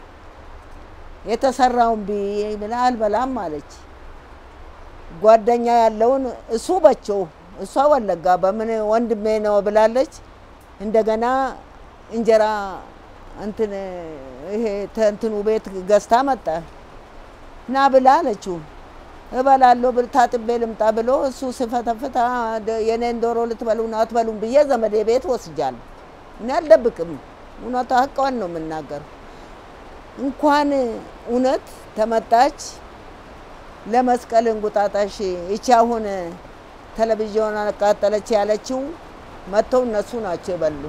የተሰራውን ቢ ብላ አልበላም አለች። ጓደኛ ያለውን እሱ በቸው እሷ ወለጋ በምን ወንድሜ ነው ብላለች። እንደገና እንጀራ እንትን ይሄ እንትኑ ቤት ገዝታ መጣ ና ብላ አለችው። እበላለሁ ብል ታጥቤ ልምጣ ብሎ እሱ ስፈተፍታ የኔን ዶሮ ልትበሉ ነው አትበሉም ብዬ ዘመዴ ቤት ወስጃለሁ። እኔ አልደብቅም፣ እውነቷ ሀቋን ነው የምናገር። እንኳን እውነት ተመጣች ለመስቀል እንቁጣጣሽ ይቺ አሁን ቴሌቪዥን አቃጠለች ያለችው መጥተው እነሱ ናቸው የበሉ።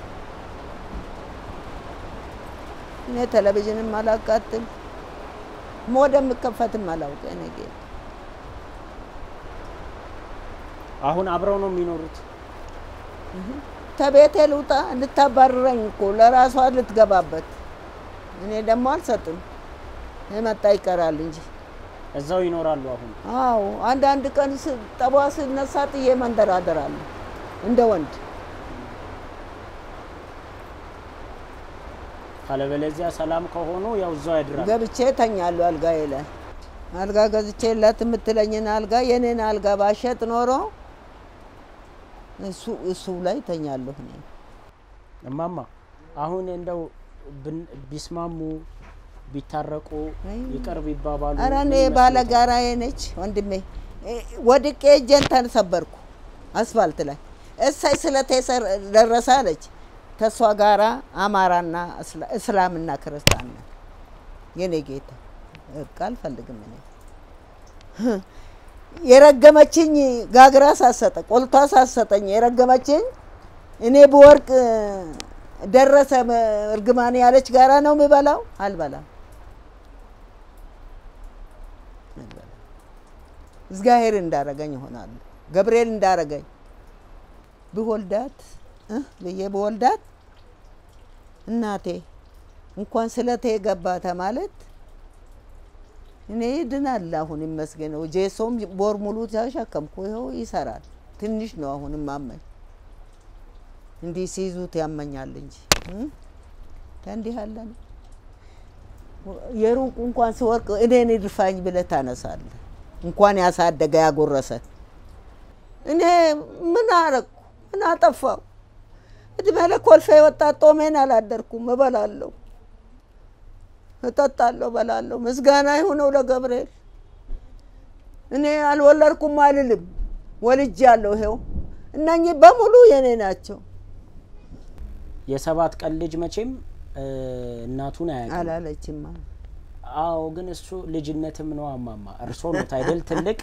እኔ ቴሌቪዥንም አላቃጥል ወደምከፈትም አላውቅ። እኔ ጌታ አሁን አብረው ነው የሚኖሩት? ተቤቴ ልውጣ ልታባርረኝ እኮ ለራሷ ልትገባበት። እኔ ደግሞ አልሰጥም። የመጣ ይቀራል እንጂ እዛው ይኖራሉ አሁን? አዎ አንዳንድ ቀን ስ- ጠቧ ስነሳ ጥዬ መንደራደራለሁ እንደ ወንድ። ካለበለዚያ ሰላም ከሆኑ ያው እዛው ያድራል። ገብቼ ተኛለሁ አልጋዬ ላይ። አልጋ ገዝቼላት የምትለኝን አልጋ የኔን አልጋ ባሸጥ ኖሮ እሱ እሱ ላይ ተኛለሁ እኔ። እማማ አሁን እንደው ብን- ቢስማሙ ቢታረቁ አይ። ይቅር ቢባባሉ ኧረ እኔ ምን ይመስሎታል? ባለጋራዬ ነች ወንድሜ። እ፣ ወድቄ እጄን ተሰበርኩ አስፋልት ላይ። እሳይ ስለቴ ሰር- ደረሰ አለች። ተሷ ጋራ አማራና እስላ- እስላምና ክርስቲያን ነን። የኔ ጌታ እርቅ አልፈልግም እኔ የረገመችኝ ጋግራ ሳሰጠ ቆልቷ ሳሰጠኝ የረገመችኝ እኔ በወርቅ ደረሰ እርግማን ያለች ጋራ ነው የምበላው። አልበላም አልበላም። እግዚአብሔር እንዳረገኝ ይሆናሉ። ገብርኤል እንዳረገኝ ብወልዳት እ ብዬ ብወልዳት እናቴ እንኳን ስለቴ ገባተ ማለት እኔ ይድናል። አሁን ይመስገነው ጄሶም ቦር ሙሉ ተሸከምኩ። ይኸው ይሰራል። ትንሽ ነው አሁን ማመኝ እንዲህ ሲይዙት ያመኛል እንጂ እ? ከእንዲህ ያለ ነው። የሩቁ እንኳን ሲወርቅ እኔን ይድፋኝ ብለህ ታነሳለህ። እንኳን ያሳደገ ያጎረሰ እኔ ምን አረግኩ? ምን አጠፋው? እድሜ ለኮልፌ ወጣት ጦሜን አላደርኩም። እበላለሁ፣ እጠጣለሁ፣ እበላለሁ። ምስጋና ይሁነው ለገብርኤል። እኔ አልወለድኩም አልልም፣ ወልጄ ያለሁ ይሄው። እነኚህ በሙሉ የኔ ናቸው። የሰባት ቀን ልጅ መቼም እ፣ እናቱን አያውቅም። አላለችማ። አዎ ግን እሱ ልጅነትም ነው አማማ። እርሶ ኖት አይደል ትልቅ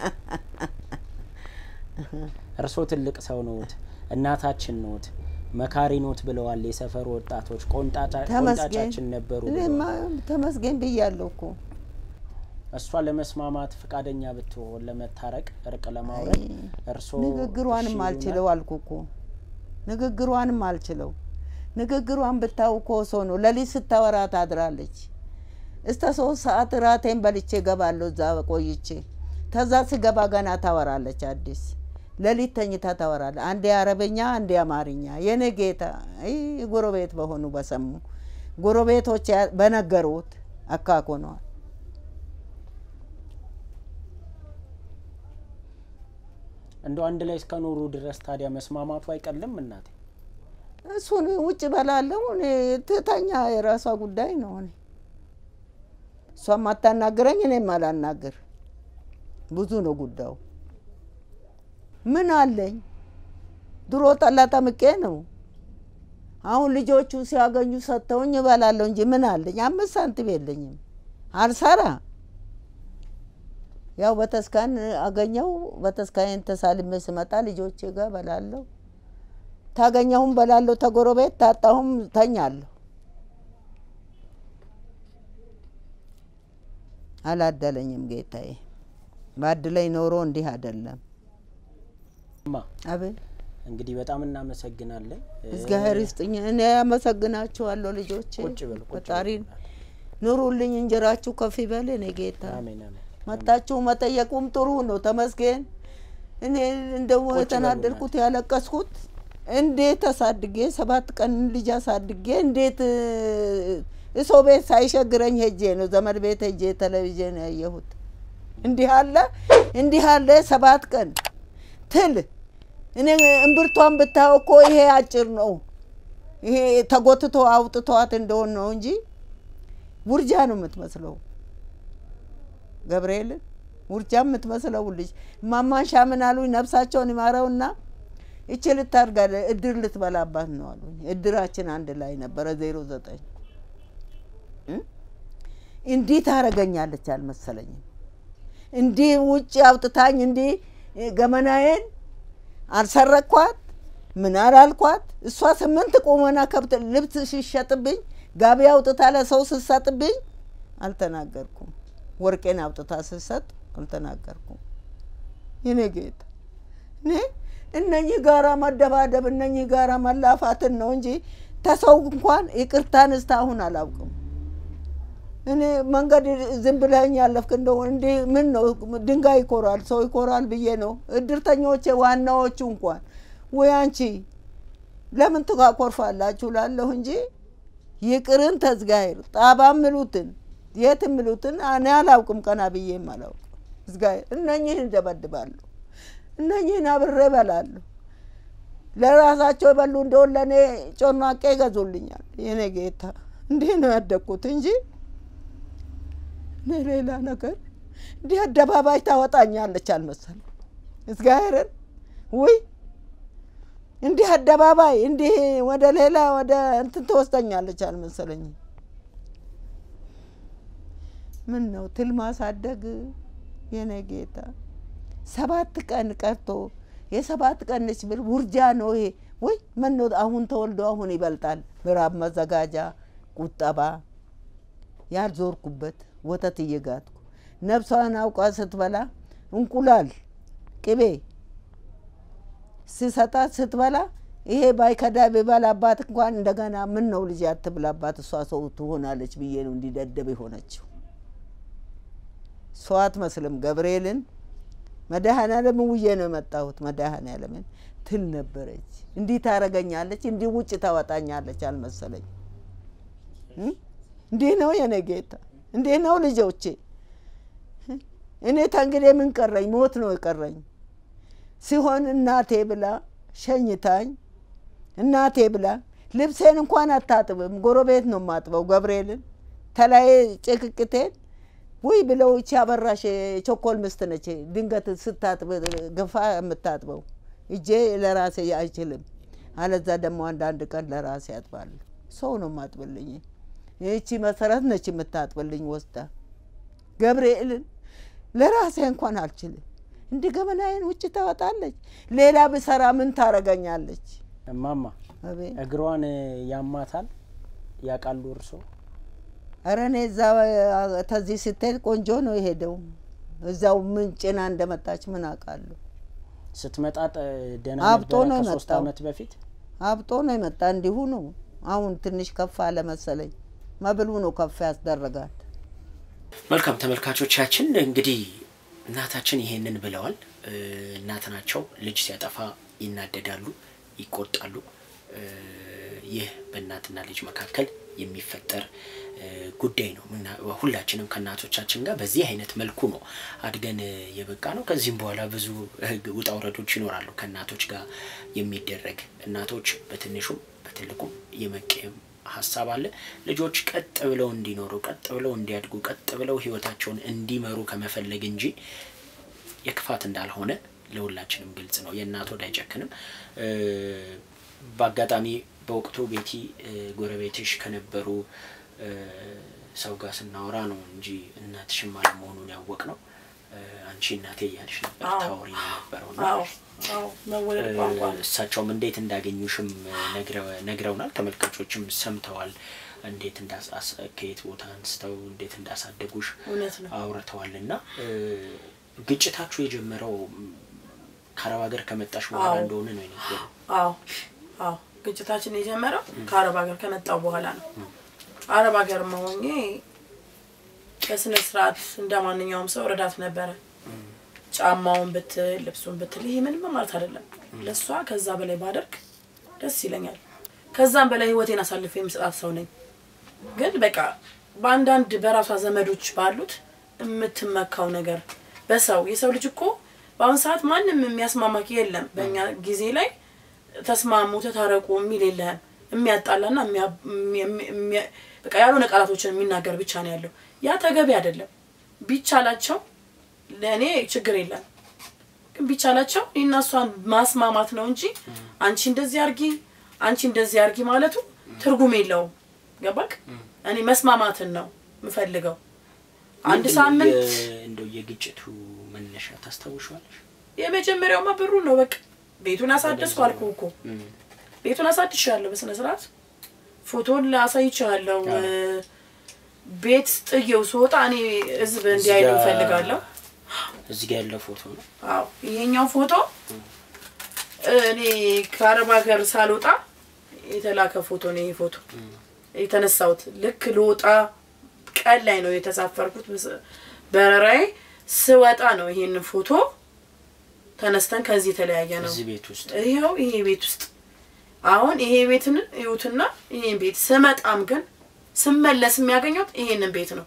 እርሶ ትልቅ ሰው ኖት፣ እናታችን ኖት፣ መካሪ ኖት ብለዋል የሰፈሩ ወጣቶች። ቆንጣጫ- ተመስገን ቆንጣጫችን ነበሩ እኔማ ብለዋል። ተመስገን ብያለሁ እኮ። እሷ ለመስማማት ፈቃደኛ ብትሆን ለመታረቅ እርቅ ለማውረድ እርሶ ንግግሯንም እሺ አልችለው ይሉናል? አልኩ እኮ ንግግሯንም አልችለው። ንግግሯን ብታው እኮ ሰው ነው። ሌሊት ስታወራ ታድራለች። እስከ ሶስት ሰዓት ራቴን በልቼ ገባለሁ እዛ ቆይቼ። ተዛ ስገባ ገና ታወራለች አዲስ ሌሊት ተኝታ ታወራለች። አንዴ አረበኛ፣ አንዴ አማርኛ። የኔ ጌታ አይ ጎረቤት በሆኑ በሰሙ ጎረቤቶች ያ- በነገሩት አካኮነዋል። እንደው አንድ ላይ እስከ ኖሩ ድረስ ታዲያ መስማማቱ አይቀልም እናቴ? እሱን ውጭ በላለሁ እኔ ትተኛ የራሷ ጉዳይ ነው። እኔ እሷም አታናግረኝ እኔም አላናግር። ብዙ ነው ጉዳዩ። ምን አለኝ? ድሮ ጠላ ጠምቄ ነው። አሁን ልጆቹ ሲያገኙ ሰጥተውኝ እበላለሁ እንጂ ምን አለኝ? አምስት ሳንቲም የለኝም። አልሰራ ያው በተስካን አገኘው። በተስካን ተሳልሜ ስመጣ ልጆቼ ጋር እበላለሁ። ታገኘሁም በላለሁ፣ ተጎረቤት ታጣሁም ተኛለሁ። አላደለኝም ጌታዬ። ባድለኝ ኖሮ እንዲህ አይደለም። እማ አቤት እንግዲህ በጣም እናመሰግናለን። እግዚአብሔር ይስጥኝ። እኔ አመሰግናችኋለሁ ልጆቼ። ቁጭ በል ቁጭ በል ፈጣሪ እናቴ። ኑሩልኝ፣ እንጀራችሁ ከፍ ይበል። እኔ ጌታ አሜን አሜን። መጣችሁ መጠየቁም ጥሩ ነው። ተመስገን። እኔ እንደው ቁጭ በሉ የተናደድኩት ያለቀስኩት እንዴት አሳድጌ ሰባት ቀን ልጅ አሳድጌ እንዴት እ፣ ሰው ቤት ሳይሸግረኝ ሄጄ ነው ዘመድ ቤት ሄጄ ቴሌቪዥን ያየሁት። እንዲህ አለ እንዲህ አለ ሰባት ቀን ትል እኔ እምብርቷን ብታየው እኮ ይሄ አጭር ነው። ይሄ ተጎትቶ አውጥተዋት እንደሆን ነው እንጂ ውርጃ ነው የምትመስለው። ገብርኤልን ውርጃ የምትመስለው ልጅ ማማንሻ ምን አሉኝ፣ ነፍሳቸውን ይማረውና እች ልታርጋ እድር ልትበላባት ነው አሉኝ። እድራችን አንድ ላይ ነበረ ዜሮ ዘጠኝ እንዲህ ታረገኛለች አልመሰለኝም። እንዲህ ውጭ አውጥታኝ እንዲህ ገመናዬን አልሰረኳት ምን አላልኳት። እሷ ስምንት ቁመና ከብት ልብስ ሲሸጥብኝ ጋቢ አውጥታ ለሰው ስትሰጥብኝ አልተናገርኩም። ወርቄን አውጥታ ስትሰጥ አልተናገርኩም። የኔ ጌታ እኔ እነኚህ ጋራ መደባደብ እነኚህ ጋራ መላፋትን ነው እንጂ ተሰው እንኳን ይቅርታን እስካሁን አላውቅም። እኔ መንገድ ዝም ብለኸኝ ያለፍክ እንደው እንዲህ ምን ነው ድንጋይ ይኮራል ሰው ይኮራል ብዬ ነው። እድርተኞቼ ዋናዎቹ እንኳን ወይ አንቺ ለምን ትኮርፋላችሁ ላለሁ እንጂ ይቅርን ተዝጋሄር ጣባ ምሉትን የት ምሉትን እኔ አላውቅም። ቀና ብዬም አላውቅም። እዝጋሄር እነኚህን እደበድባለሁ፣ እነኚህን አብሬ እበላለሁ። ለራሳቸው የበሉ እንደሆን ለእኔ ጮናቄ ይገዙልኛል። የኔ ጌታ እንዲህ ነው ያደግኩት እንጂ እኔ ሌላ ነገር እንዲህ አደባባይ ታወጣኛለች አልመሰለም። እግዚአብሔርን ውይ እንዲህ አደባባይ እንዲህ ወደ ሌላ ወደ እንትን ትወስደኛለች አልመሰለኝም። ምን ነው ትል ማሳደግ የኔ ጌታ ሰባት ቀን ቀርቶ የሰባት ቀን ነች ብል ውርጃ ነው ይሄ። ወይ ምን ነው አሁን ተወልዶ አሁን ይበልጣል። ምዕራብ መዘጋጃ ቁጠባ ያልዞርኩበት ወተት እየጋትኩ ነፍሷን አውቃ ስትበላ እንቁላል ቅቤ ስሰጣት ስትበላ ይሄ ባይከዳ ቢበላባት እንኳን እንደገና ምን ነው ልጅ አትብላባት እሷ ሰው ትሆናለች ብዬ ነው እንዲደደብ የሆነችው። ሰው አትመስልም። ገብርኤልን መድኃኔዓለም ውዬ ነው የመጣሁት። መድኃኔዓለምን ትል ነበረች። እንዲህ ታረገኛለች፣ እንዲህ ውጭ ታወጣኛለች አልመሰለኝ። እንዲህ ነው የኔ ጌታ፣ እንዲህ ነው ልጆቼ። እኔ ተንግዲህ ምን ቀረኝ? ሞት ነው የቀረኝ ሲሆን እናቴ ብላ ሸኝታኝ፣ እናቴ ብላ ልብሴን እንኳን አታጥብም፣ ጎረቤት ነው የማጥበው። ገብርኤልን ተላይ ጭቅቅቴን ውይ ብለው እቺ አበራሽ ቾኮል ምስት ነች። ድንገት ስታጥብ ግፋ የምታጥበው እጄ ለራሴ አይችልም። አለዛ ደግሞ አንዳንድ ቀን ለራሴ ያጥባለሁ። ሰው ነው ማጥብልኝ። ይህቺ መሰረት ነች የምታጥብልኝ ወስዳ ገብርኤልን ለራሴ እንኳን አልችልም። እንዲህ ገመናዬን ውጭ ታወጣለች። ሌላ ብሰራ ምን ታረገኛለች? እማማ አቤት እግሯን ያማታል ያውቃሉ እርሶ? ኧረ እኔ እዛ ተዚህ ስትሄድ ቆንጆ ነው የሄደው። እዛው ምን ጭና እንደመጣች ምን አውቃለሁ። ስትመጣ ጠ- ደህና አብጦ ነበረ ነው ከሶስት የመጣው። አመት በፊት አብጦ ነው የመጣ እንዲሁ ነው። አሁን ትንሽ ከፍ አለ መሰለኝ። መብሉ ነው ከፍ ያስደረጋት። መልካም ተመልካቾቻችን እንግዲህ እናታችን ይሄንን ብለዋል። እ፣ እናት ናቸው። ልጅ ሲያጠፋ ይናደዳሉ፣ ይቆጣሉ። እ፣ ይህ በእናትና ልጅ መካከል የሚፈጠር እ፣ ጉዳይ ነው። ምና- ሁላችንም ከእናቶቻችን ጋር በዚህ አይነት መልኩ ነው አድገን የበቃ ነው። ከዚህም በኋላ ብዙ ህግ ውጣ ውረዶች ይኖራሉ ከእናቶች ጋር የሚደረግ እናቶች በትንሹም በትልቁም የመቀየም ሀሳብ አለ። ልጆች ቀጥ ብለው እንዲኖሩ፣ ቀጥ ብለው እንዲያድጉ፣ ቀጥ ብለው ህይወታቸውን እንዲመሩ ከመፈለግ እንጂ የክፋት እንዳልሆነ ለሁላችንም ግልጽ ነው። የእናት ወድ አይጨክንም። እ፣ በአጋጣሚ በወቅቱ ቤቲ እ፣ ጎረቤትሽ ከነበሩ እ፣ ሰው ጋር ስናወራ ነው እንጂ እናትሽም አለመሆኑን ያወቅ ነው። አንቺ እናቴ እያልሽ ነበር አዎ። ታወሪ የነበረው እና አዎ አዎ መወለድ ቋንቋ ነው። እሳቸውም እንዴት እንዳገኙሽም ነግረው- ነግረውናል። ተመልካቾችም ሰምተዋል። እንዴት እንዳስ ከየት ቦታ አንስተው እንዴት እንዳሳደጉሽ እውነት ነው። አውርተዋል። እና እ፣ ግጭታችሁ የጀመረው ም፣ ከአረብ ሀገር ከመጣሽ በኋላ አዎ። እንደሆነ ነው የነገሩ። አዎ አዎ ግጭታችን የጀመረው ከአረብ ሀገር ከመጣው በኋላ ነው። አረብ ሀገር መሆኜ በስነ ስርዓት እንደ ማንኛውም ሰው ረዳት ነበረ። ጫማውን ብትል ልብሱን ብትል ይሄ ምንም ማለት አይደለም። ለእሷ ከዛ በላይ ባደርግ ደስ ይለኛል። ከዛም በላይ ህይወቴን አሳልፌ የምሰጣት ሰው ነኝ። ግን በቃ በአንዳንድ በራሷ ዘመዶች ባሉት የምትመካው ነገር በሰው የሰው ልጅ እኮ በአሁን ሰዓት ማንም የሚያስማማክ የለም። በእኛ ጊዜ ላይ ተስማሙ ተታረቁ የሚል የለህም። የሚያጣላና የሚያ- የሚያ- የሚያ- በቃ ያልሆነ ቃላቶችን የሚናገር ብቻ ነው ያለው። ያ ተገቢ አይደለም። ቢቻላቸው ለእኔ ችግር የለም ግን ቢቻላቸው እኔና እሷን ማስማማት ነው እንጂ አንቺ እንደዚህ አርጊ አንቺ እንደዚህ አርጊ ማለቱ ትርጉም የለውም። ገባክ? እኔ መስማማትን ነው የምፈልገው። አንድ ምንድን ነው ሳምንት የ- እንደው የግጭቱ መነሻ ታስታውሻለሽ? የመጀመሪያውማ ብሩ ነው። በቃ ቤቱን አሳደስኩ አልኩህ እኮ ቤቱን አሳድሻለሁ በስነ ስርዓት ፎቶን አሳይቻለሁ። አዎ። ቤት ጥዬው ስወጣ እኔ ህዝብ እንዲያይሉ እዚህ ጋ- እፈልጋለሁ። እዚህ ጋር ያለው ፎቶ ነው። አዎ ይሄኛው ፎቶ እኔ ከአረብ ሀገር ሳልወጣ የተላከ ፎቶ ነው። ይሄ ፎቶ የተነሳሁት ልክ ልወጣ ቀን ላይ ነው የተሳፈርኩት። በስ- በረራዬ ስወጣ ነው ይሄን ፎቶ ተነስተን ከዚህ የተለያየ ነው። እዚህ ቤት ውስጥ ይኸው ይሄ ቤት ውስጥ አሁን ይሄ ቤትን እዩትና ይሄን ቤት ስመጣም ግን ስመለስ የሚያገኘው ይሄንን ቤት ነው።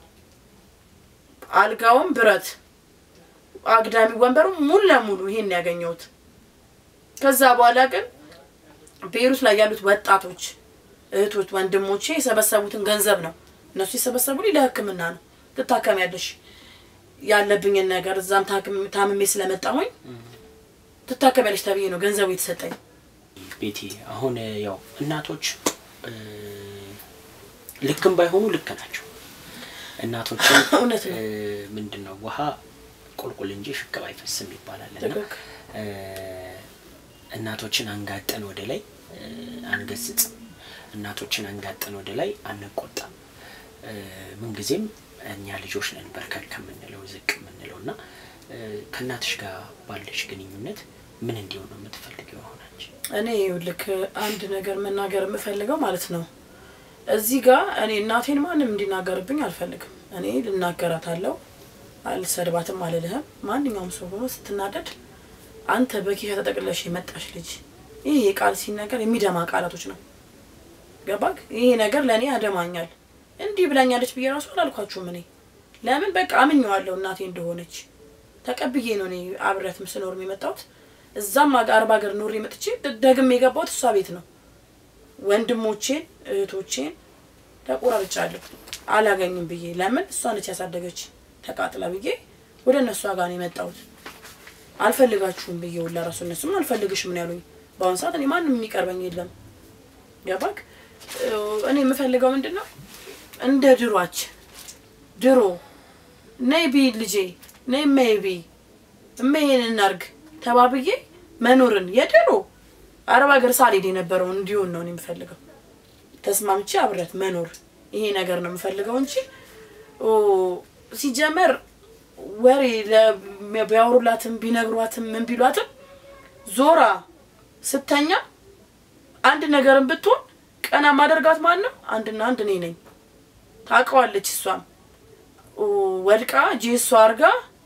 አልጋውም ብረት፣ አግዳሚ ወንበሩ ሙሉ ለሙሉ ይሄን ያገኘሁት። ከዛ በኋላ ግን ቤሩት ላይ ያሉት ወጣቶች እህቶች፣ ወንድሞቼ የሰበሰቡትን ገንዘብ ነው እነሱ የሰበሰቡልኝ ለሕክምና ነው። ትታከሚያለሽ ያለብኝን ነገር እዛም ታክም- ታምሜ ስለመጣሁኝ ትታከሚያለሽ ተብዬ ነው ገንዘቡ የተሰጠኝ። ቤቴ አሁን ያው እናቶች እ፣ ልክም ባይሆኑ ልክ ናቸው። እናቶችን እውነት ነው። እ፣ ምንድን ነው ውሃ ቁልቁል እንጂ ሽቅብ አይፈስም ይባላል እና ትክክል። እ፣ እናቶችን አንጋጠን ወደ ላይ እ፣ አንገስጽም። እናቶችን አንጋጠን ወደ ላይ አንቆጣም። እ፣ ምንጊዜም እኛ ልጆች ነን በርከክ ከምንለው ዝቅ የምንለው እና እ፣ ከእናትሽ ጋር ባለሽ ግንኙነት ምን እንዲሆን ነው የምትፈልገው የሆናች እኔ ልክ አንድ ነገር መናገር የምፈልገው ማለት ነው። እዚህ ጋር እኔ እናቴን ማንም እንዲናገርብኝ አልፈልግም። እኔ ልናገራታለሁ፣ አልሰድባትም፣ አልልህም። ማንኛውም ሰው ሆኖ ስትናደድ አንተ በኪሻ ተጠቅለሽ የመጣሽ ልጅ ይህ ቃል ሲነገር የሚደማ ቃላቶች ነው። ገባክ? ይሄ ነገር ለእኔ ያደማኛል። እንዲህ ብላኛለች ብዬ ራሱ አላልኳችሁም። እኔ ለምን በቃ አምኜዋለሁ እናቴ እንደሆነች ተቀብዬ ነው እኔ አብረት ስኖር የመጣሁት። እዛም አገ- አረብ ሀገር ኖሬ መጥቼ ደ- ደግሜ የገባሁት እሷ ቤት ነው። ወንድሞቼን እህቶቼን ተቆራርጫለሁ አላገኝም ብዬ ለምን እሷ ነች ያሳደገች ተቃጥላ ብዬ ወደ እነሷ ጋር ነው የመጣሁት። አልፈልጋችሁም ብዬ ሁላ ራሱ እነሱም አልፈልግሽም ነው ያሉኝ። በአሁኑ ሰዓት እኔ ማንም የሚቀርበኝ የለም። ገባክ? እኔ የምፈልገው ምንድን ነው እንደ ድሯችን ድሮ ነይ ቢ ልጄ ነይ እመይ ቢ እመይን እናርግ ተባብዬ መኖርን የድሮ አረብ ሀገር ሳልሄድ የነበረው እንዲሆን ነው እኔ የምፈልገው። ተስማምቼ አብረት መኖር ይሄ ነገር ነው የምፈልገው እንጂ ኦ፣ ሲጀመር ወሬ ለ- ቢያወሩላትም ቢነግሯትም ምን ቢሏትም ዞራ ስተኛ አንድ ነገርን ብትሆን ቀና ማደርጋት ማን ነው? አንድና አንድ እኔ ነኝ። ታውቀዋለች። እሷም ኦ፣ ወድቃ ጄሷ አርጋ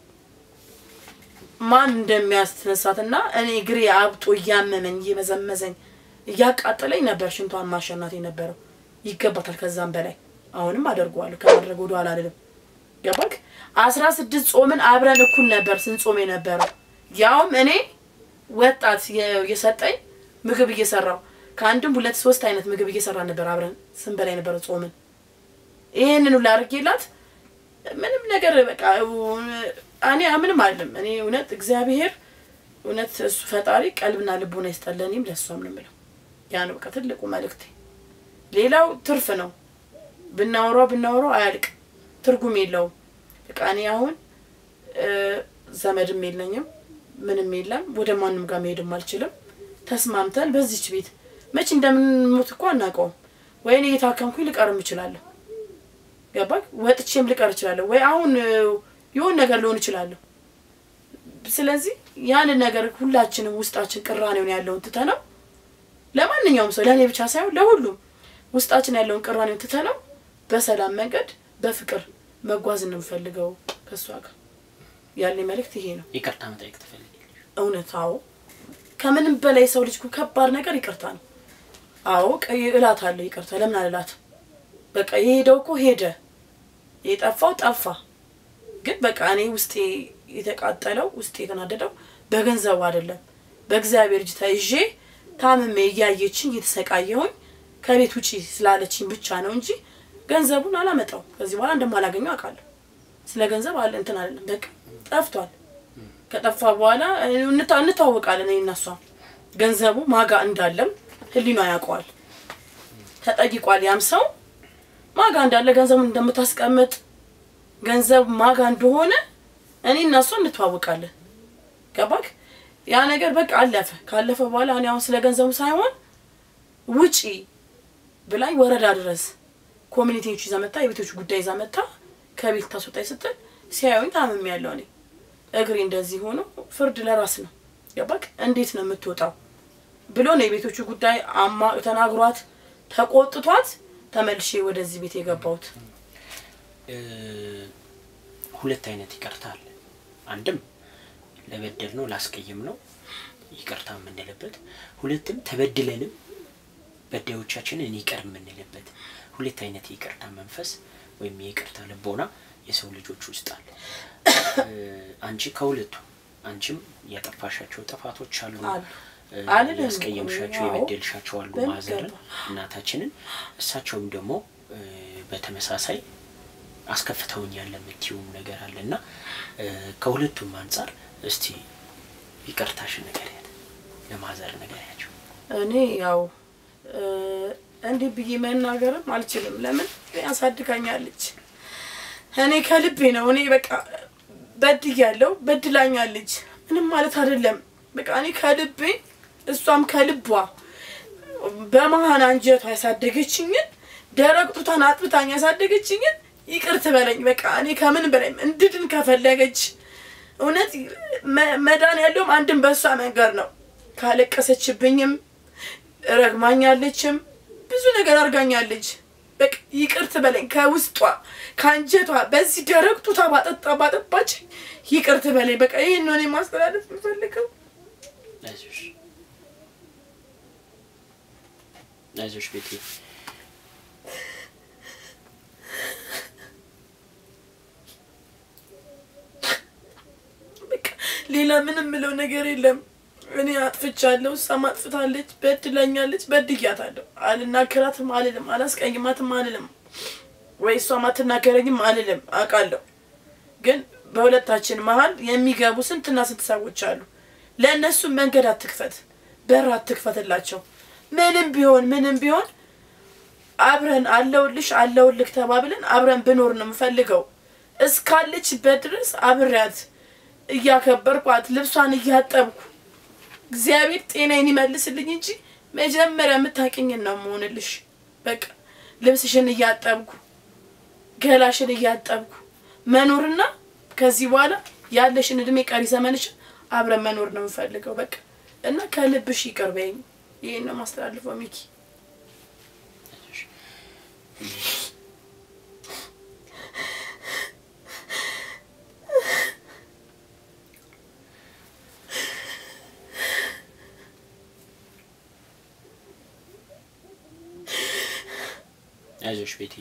ማን እንደሚያስነሳትና እኔ እግሬ አብጦ እያመመኝ እየመዘመዘኝ እያቃጠለኝ ነበር ሽንቷን ማሸናት የነበረው። ይገባታል ከዛም በላይ አሁንም አደርገዋለሁ። ከማድረግ ወደ ኋላ አልልም። ገባክ? አስራ ስድስት ጾምን አብረን እኩል ነበር ስንጾም የነበረው ያውም እኔ ወጣት የ- የሰጠኝ ምግብ እየሰራው ከአንድም ሁለት ሶስት አይነት ምግብ እየሰራ ነበር አብረን ስንበላ የነበረው ጾምን። ይህንን ሁላ አድርጌላት ምንም ነገር በቃ እኔ ምንም አይደለም። እኔ እውነት እግዚአብሔር እውነት እሱ ፈጣሪ ቀልብና ልቦና ይስጠለንም ለእሷም ነው የምለው። ያ ነው በቃ ትልቁ መልእክቴ። ሌላው ትርፍ ነው። ብናወራው ብናወራው አያልቅ፣ ትርጉም የለውም። በቃ እኔ አሁን እ፣ ዘመድም የለኝም ምንም የለም። ወደ ማንም ጋር መሄድም አልችልም። ተስማምተን በዚች ቤት መቼ እንደምንሞት እኮ አናውቀውም። ወይ እኔ እየታከምኩኝ ልቀርም እችላለሁ። ገባክ? ወጥቼም ልቀር እችላለሁ። ወይ አሁን እ፣ የሆን ነገር ልሆን እችላለሁ። ስለዚህ ያንን ነገር ሁላችንም ውስጣችን ቅራኔውን ያለውን ትተነው ለማንኛውም ሰው ለእኔ ብቻ ሳይሆን ለሁሉም ውስጣችን ያለውን ቅራኔውን ትተነው በሰላም መንገድ በፍቅር መጓዝ ነው የምፈልገው ከእሷ ጋር ያለኝ መልእክት ይሄ ነው። ይቅርታ መጠየቅ ትፈልጊያለሽ? እውነት አዎ፣ ከምንም በላይ ሰው ልጅ እኮ ከባድ ነገር ይቅርታ ነው። አዎ ቀይ እላት አለሁ ይቅርታ ለምን አልላት? በቃ የሄደው እኮ ሄደ፣ የጠፋው ጠፋ። ግን በቃ እኔ ውስጤ የተቃጠለው ውስጤ የተናደደው በገንዘቡ አይደለም፣ በእግዚአብሔር እጅ ተይዤ ታምሜ እያየችኝ እየተሰቃየሁኝ ከቤት ውጪ ስላለችኝ ብቻ ነው እንጂ ገንዘቡን አላመጣው። ከዚህ በኋላ እንደማላገኘው አውቃለሁ። ስለ ገንዘብ አለ እንትን አይደለም፣ በቃ ጠፍቷል። ከጠፋ በኋላ እንታ- እንታወቃለን። እኔ እና እሷ ገንዘቡ ማጋ እንዳለም ህሊኗ ያውቀዋል። ተጠይቋል። ያም ሰው ማጋ እንዳለ ገንዘቡን እንደምታስቀምጥ ገንዘብ ማጋ እንደሆነ እኔ እና እሷ እንተዋወቃለን። ገባክ? ያ ነገር በቃ አለፈ። ካለፈ በኋላ እኔ አሁን ስለ ገንዘቡ ሳይሆን ውጪ ብላኝ ወረዳ ድረስ ኮሚኒቲዎች ይዛ መጣ፣ የቤቶች ጉዳይ ይዛ መጣ። ከቤት ታስወጣኝ ስትል ሲያዩኝ ታምም ያለው እኔ እግሬ እንደዚህ ሆኖ ፍርድ ለራስ ነው ገባክ? እንዴት ነው የምትወጣው ብሎ ነው የቤቶቹ ጉዳይ አማ ተናግሯት ተቆጥቷት ተመልሼ ወደዚህ ቤት የገባሁት። እ፣ ሁለት አይነት ይቅርታ አለ። አንድም ለበደል ነው ላስቀይም ነው ይቅርታ የምንልበት፣ ሁለትም ተበድለንም በዳዮቻችንን ይቅር የምንልበት ሁለት አይነት የይቅርታ መንፈስ ወይም የይቅርታ ልቦና የሰው ልጆች ውስጥ አለ። እ፣ አንቺ ከሁለቱ አንቺም ያጠፋሻቸው ጥፋቶች አሉ አሉ። እ፣ አልልም። ያስቀየምሻቸው አዎ። የበደልሻቸው አሉ በሚገባ። ማዘርን እናታችንን እሳቸውም ደግሞ እ፣ በተመሳሳይ አስከፍተውኛል የምትይውም ነገር አለ እና እ፣ ከሁለቱም አንጻር እስቲ ይቅርታሽን ንገሪያት፣ ለማዘር ንገሪያቸው። እኔ ያው እ፣ እንዲህ ብዬ መናገርም አልችልም። ለምን ያሳድጋኛለች። እኔ ከልቤ ነው። እኔ በቃ በድያለሁ፣ በድላኛለች። ምንም ማለት አይደለም። በቃ እኔ ከልቤ እሷም ከልቧ በመሀን አንጀቷ ያሳደገችኝን ደረቅ ጡቷን አጥብታኝ ያሳደገችኝን ይቅር ትበለኝ። በቃ እኔ ከምን በላይ እንድድን ከፈለገች እውነት መ- መዳን ያለውም አንድም በእሷ መንገድ ነው። ካለቀሰችብኝም ረግማኛለችም ብዙ ነገር አድርጋኛለች። በቃ ይቅር ትበለኝ ከውስጧ ከአንጀቷ በዚህ ደረቅ ጡቷ ባጠጣ ባጠባች ይቅር ትበለኝ። በቃ ይህን ነው እኔ ማስተላለፍ የምፈልገው። አይዞሽ አይዞሽ ቤቴ በቃ ሌላ ምንም ምለው ነገር የለም። እኔ አጥፍቻለሁ፣ እሷም አጥፍታለች፣ በድላኛለች፣ በድያታለሁ። አልናገራትም አልልም፣ አላስቀይማትም አልልም፣ ወይ እሷም አትናገረኝም አልልም። አውቃለሁ፣ ግን በሁለታችን መሀል የሚገቡ ስንትና ስንት ሰዎች አሉ። ለእነሱ መንገድ አትክፈት። በር አትክፈትላቸው። ምንም ቢሆን ምንም ቢሆን አብረን አለውልሽ አለውልክ ተባብለን አብረን ብኖር ነው የምፈልገው። እስካለችበት ድረስ አብሬያት እያከበርኳት ልብሷን እያጠብኩ እግዚአብሔር ጤናዬን ይመልስልኝ እንጂ መጀመሪያ የምታውቂኝን ነው የምሆንልሽ። በቃ ልብስሽን እያጠብኩ ገላሽን እያጠብኩ መኖርና ከዚህ በኋላ ያለሽን እድሜ ቀሪ ዘመንሽን አብረን መኖር ነው የምፈልገው። በቃ እና ከልብሽ ይቅር በይኝ። ይህን ነው ማስተላልፈው ሚኪ። አይዞሽ ቤቲ።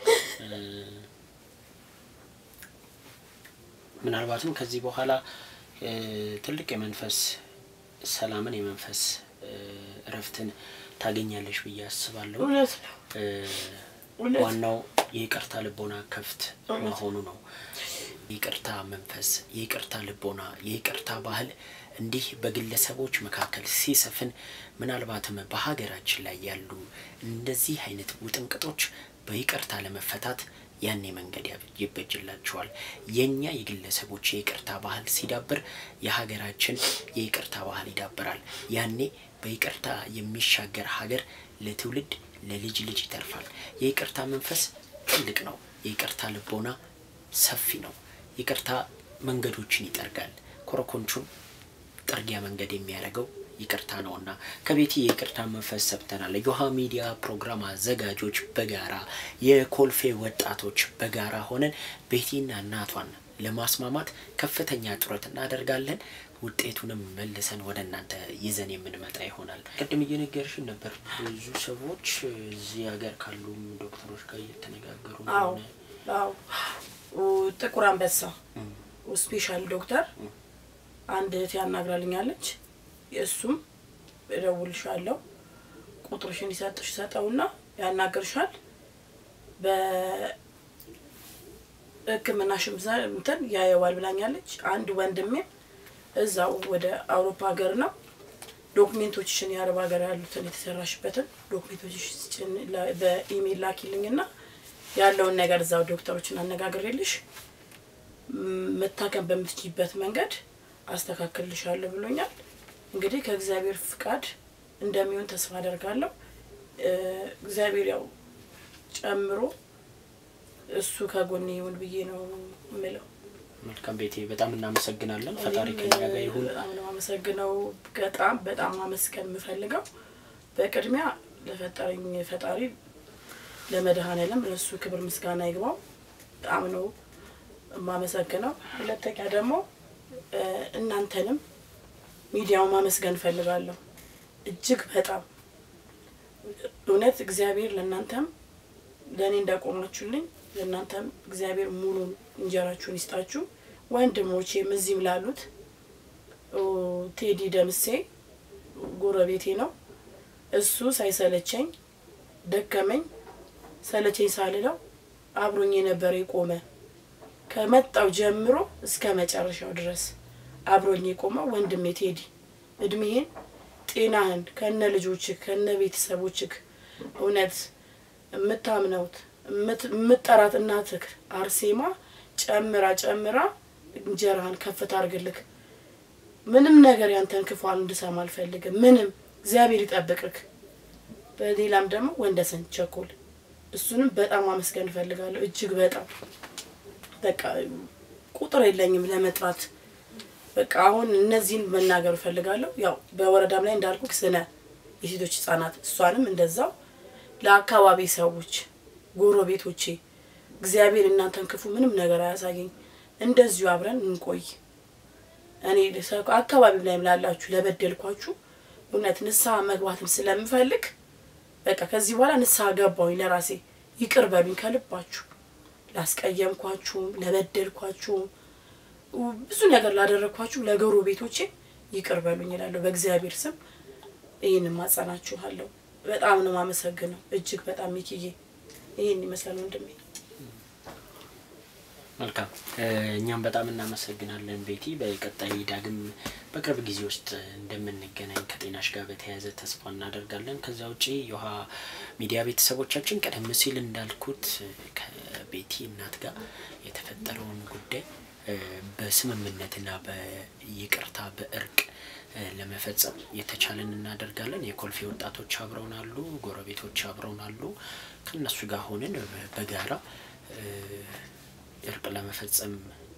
ምናልባትም ከዚህ በኋላ እ፣ ትልቅ የመንፈስ ሰላምን የመንፈስ እ፣ እረፍትን ታገኛለሽ ብዬ አስባለሁ። እውነት ነው እ፣ እውነት ዋናው የይቅርታ ልቦና ክፍት መሆኑ ነው። የይቅርታ መንፈስ፣ የይቅርታ ልቦና፣ የይቅርታ ባህል እንዲህ በግለሰቦች መካከል ሲሰፍን ምናልባትም በሀገራችን ላይ ያሉ እንደዚህ አይነት ውጥንቅጦች በይቅርታ ለመፈታት ያኔ መንገድ ያብ- ይበጅላቸዋል። የእኛ የግለሰቦች የይቅርታ ባህል ሲዳብር የሀገራችን የይቅርታ ባህል ይዳብራል። ያኔ በይቅርታ የሚሻገር ሀገር ለትውልድ ለልጅ ልጅ ይተርፋል። የይቅርታ መንፈስ ትልቅ ነው። የይቅርታ ልቦና ሰፊ ነው። ይቅርታ መንገዶችን ይጠርጋል። ኮረኮንቹን ጥርጊያ መንገድ የሚያደርገው ይቅርታ ነውና ከቤቲ የይቅርታ መንፈስ ሰብተናል። የዮሃ ሚዲያ ፕሮግራም አዘጋጆች በጋራ የኮልፌ ወጣቶች በጋራ ሆነን ቤቲና እናቷን ለማስማማት ከፍተኛ ጥረት እናደርጋለን። ውጤቱንም መልሰን ወደ እናንተ ይዘን የምንመጣ ይሆናል። ቅድም እየነገርሽን ነበር ብዙ ሰዎች እዚህ ሀገር ካሉም ዶክተሮች ጋር እየተነጋገሩ አዎ እንደሆነ አዎ ጥቁር አንበሳ ስፔሻል ዶክተር አንድ እህት ያናግራልኛለች። የእሱም እደውልሻለሁ ቁጥርሽን ይሰጥሽ ሰጠውና ያናግርሻል። በሕክምናሽም ዘ- እንትን ያየዋል ብላኛለች። አንድ ወንድሜም እዛው ወደ አውሮፓ ሀገር ነው ዶክሜንቶችሽን የአረብ ሀገር ያሉትን የተሰራሽበትን ዶክሜንቶችሽን ላ- በኢሜይል ላኪልኝና ያለውን ነገር እዛው ዶክተሮችን አነጋግሬልሽ ም- መታከም በምትችይበት መንገድ አስተካክልልሻለሁ ብሎኛል። እንግዲህ ከእግዚአብሔር ፍቃድ እንደሚሆን ተስፋ አደርጋለሁ። እ፣ እግዚአብሔር ያው ጨምሮ እሱ ከጎኔ ይሁን ብዬ ነው የምለው። መልካም ቤቴ፣ በጣም እናመሰግናለን። ፈጣሪ እኔም ከኛ ጋር ይሁን። በጣም ነው አመሰግነው። በጣም በጣም ማመስገን የምፈልገው በቅድሚያ ለፈጠረኝ ፈጣሪ ለመድኃኔዓለም ለእሱ ክብር ምስጋና ይግባው። በጣም ነው የማመሰግነው። ሁለተኛ ደግሞ እ፣ እናንተንም ሚዲያው ማመስገን እፈልጋለሁ። እጅግ በጣም እውነት እግዚአብሔር ለእናንተም ለእኔ እንዳቆማችሁልኝ ለእናንተም እግዚአብሔር ሙሉ እንጀራችሁን ይስጣችሁ። ወንድሞቼም እዚህም ላሉት ኦ፣ ቴዲ ደምሴ ጎረቤቴ ነው። እሱ ሳይሰለቸኝ ደከመኝ ሰለቸኝ ሳልለው አብሮኝ የነበረ የቆመ ከመጣው ጀምሮ እስከ መጨረሻው ድረስ አብሮኝ የቆመው ወንድሜ ቴዲ እድሜህን ጤናህን ከነ ልጆችህ ከነ ቤተሰቦችህ እውነት የምታምነውት የምት- የምትጠራት እናትህ አርሴማ ጨምራ ጨምራ እንጀራህን ከፍ ታርግልክ። ምንም ነገር ያንተን ክፏን እንድሰማ አልፈልግም። ምንም እግዚአብሔር ይጠብቅክ። በሌላም ደግሞ ወንደሰን ቸኮል እሱንም በጣም አመስገን እፈልጋለሁ። እጅግ በጣም በቃ ቁጥር የለኝም ለመጥራት። በቃ አሁን እነዚህን መናገር እፈልጋለሁ። ያው በወረዳም ላይ እንዳልኩ ስነ የሴቶች ህጻናት እሷንም እንደዛው ለአካባቢ ሰዎች ጎረቤቶቼ እግዚአብሔር እናንተን ክፉ ምንም ነገር አያሳየኝ። እንደዚሁ አብረን እንቆይ። እኔ ሰ- አካባቢው ላይም ላላችሁ ለበደልኳችሁ እውነት ንስሐ መግባትም ስለምፈልግ በቃ ከዚህ በኋላ ንስሐ ገባሁኝ ለራሴ። ይቅር በሉኝ ከልባችሁ ላስቀየምኳችሁም፣ ለበደልኳችሁም፣ ብዙ ነገር ላደረግኳችሁ ለጎረቤቶቼ ይቅር በሉኝ እላለሁ በእግዚአብሔር ስም። ይህን ማጸናችኋለሁ። በጣም ነው የማመሰግነው። እጅግ በጣም ሚኪዬ፣ ይህን ይመስላል ወንድሜ። መልካም እኛም በጣም እናመሰግናለን ቤቲ። በቀጣይ ዳግም በቅርብ ጊዜ ውስጥ እንደምንገናኝ ከጤናሽ ጋር በተያያዘ ተስፋ እናደርጋለን። ከዛ ውጪ የውሃ ሚዲያ ቤተሰቦቻችን ቀደም ሲል እንዳልኩት ከቤቲ እናት ጋር የተፈጠረውን ጉዳይ በስምምነትና በይቅርታ በእርቅ ለመፈጸም የተቻለን እናደርጋለን። የኮልፌ ወጣቶች አብረውን አሉ፣ ጎረቤቶች አብረውን አሉ። ከእነሱ ጋር ሆነን በጋራ እርቅ ለመፈጸም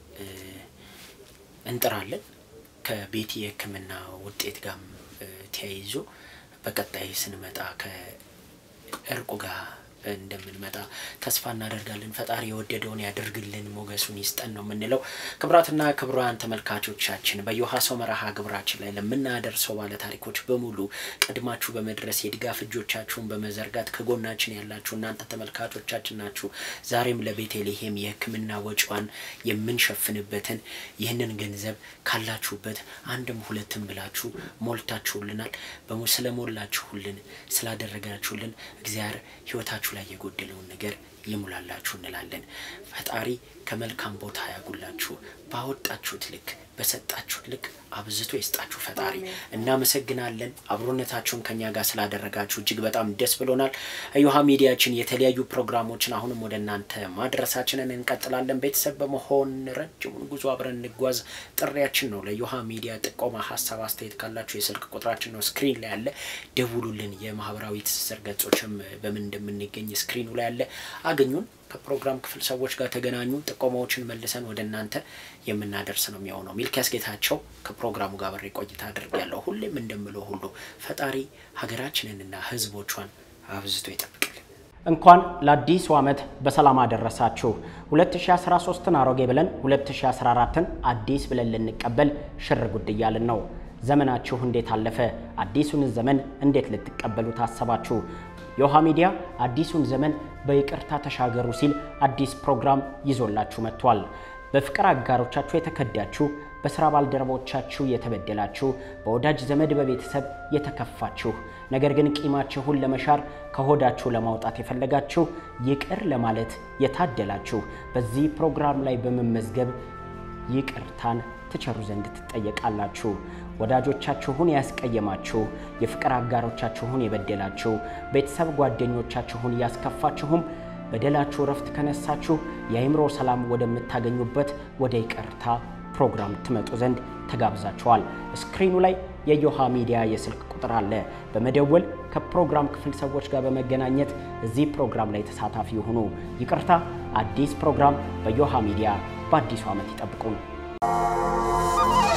እንጥራለን። ከቤቲ የሕክምና ውጤት ጋር ተያይዞ በቀጣይ ስንመጣ ከእርቁ ጋር እንደምንመጣ ተስፋ እናደርጋለን። ፈጣሪ የወደደውን ያደርግልን፣ ሞገሱን ይስጠን ነው የምንለው። ክቡራትና ክቡራን ተመልካቾቻችን በዮሃ ሰው መርሃ ግብራችን ላይ ለምናደርሰው ባለ ታሪኮች በሙሉ ቀድማችሁ በመድረስ የድጋፍ እጆቻችሁን በመዘርጋት ከጎናችን ያላችሁ እናንተ ተመልካቾቻችን ናችሁ። ዛሬም ለቤተልሔም የሕክምና ወጪዋን የምንሸፍንበትን ይህንን ገንዘብ ካላችሁበት አንድም ሁለትም ብላችሁ ሞልታችሁልናል። ስለሞላችሁልን ስላደረጋችሁልን እግዚአብሔር ህይወታችሁ ላይ የጎደለውን ነገር ይሙላላችሁ እንላለን። ፈጣሪ ከመልካም ቦታ ያጉላችሁ። ባወጣችሁት ልክ በሰጣችሁት ልክ አብዝቶ ይስጣችሁ ፈጣሪ። እናመሰግናለን። አብሮነታችሁን ከኛ ጋር ስላደረጋችሁ እጅግ በጣም ደስ ብሎናል። እዮሃ ሚዲያችን የተለያዩ ፕሮግራሞችን አሁንም ወደ እናንተ ማድረሳችንን እንቀጥላለን። ቤተሰብ በመሆን ረጅሙን ጉዞ አብረን እንጓዝ ጥሪያችን ነው። ለእዮሃ ሚዲያ ጥቆማ፣ ሀሳብ፣ አስተያየት ካላችሁ የስልክ ቁጥራችን ነው ስክሪን ላይ ያለ፣ ደውሉልን። የማህበራዊ ትስስር ገጾችም በምን እንደምንገኝ ስክሪኑ ላይ ያለ፣ አገኙን። ከፕሮግራም ክፍል ሰዎች ጋር ተገናኙ። ጥቆማዎችን መልሰን ወደ እናንተ የምናደርስ ነው የሚሆነው። ሚልኪያስ ጌታቸው ከፕሮግራሙ ጋር በሬ ቆይታ አድርጌያለሁ። ሁሌም እንደምለው ሁሉ ፈጣሪ ሀገራችንንና ሕዝቦቿን አብዝቶ ይጠብቅልን። እንኳን ለአዲሱ ዓመት በሰላም አደረሳችሁ። 2013ን አሮጌ ብለን 2014ን አዲስ ብለን ልንቀበል ሽር ጉድ እያልን ነው። ዘመናችሁ እንዴት አለፈ? አዲሱን ዘመን እንዴት ልትቀበሉ ታሰባችሁ? የውሃ ሚዲያ አዲሱን ዘመን በይቅርታ ተሻገሩ ሲል አዲስ ፕሮግራም ይዞላችሁ መጥቷል። በፍቅር አጋሮቻችሁ የተከዳችሁ፣ በስራ ባልደረቦቻችሁ የተበደላችሁ፣ በወዳጅ ዘመድ በቤተሰብ የተከፋችሁ፣ ነገር ግን ቂማችሁን ለመሻር ከሆዳችሁ ለማውጣት የፈለጋችሁ፣ ይቅር ለማለት የታደላችሁ በዚህ ፕሮግራም ላይ በመመዝገብ ይቅርታን ትቸሩ ዘንድ ትጠየቃላችሁ። ወዳጆቻችሁን ያስቀየማችሁ፣ የፍቅር አጋሮቻችሁን የበደላችሁ፣ ቤተሰብ ጓደኞቻችሁን ያስከፋችሁም በደላችሁ እረፍት ከነሳችሁ የአእምሮ ሰላም ወደምታገኙበት ወደ ይቅርታ ፕሮግራም ትመጡ ዘንድ ተጋብዛችኋል። ስክሪኑ ላይ የዮሃ ሚዲያ የስልክ ቁጥር አለ። በመደወል ከፕሮግራም ክፍል ሰዎች ጋር በመገናኘት እዚህ ፕሮግራም ላይ ተሳታፊ የሆኑ ይቅርታ አዲስ ፕሮግራም በዮሃ ሚዲያ በአዲሱ ዓመት ይጠብቁን።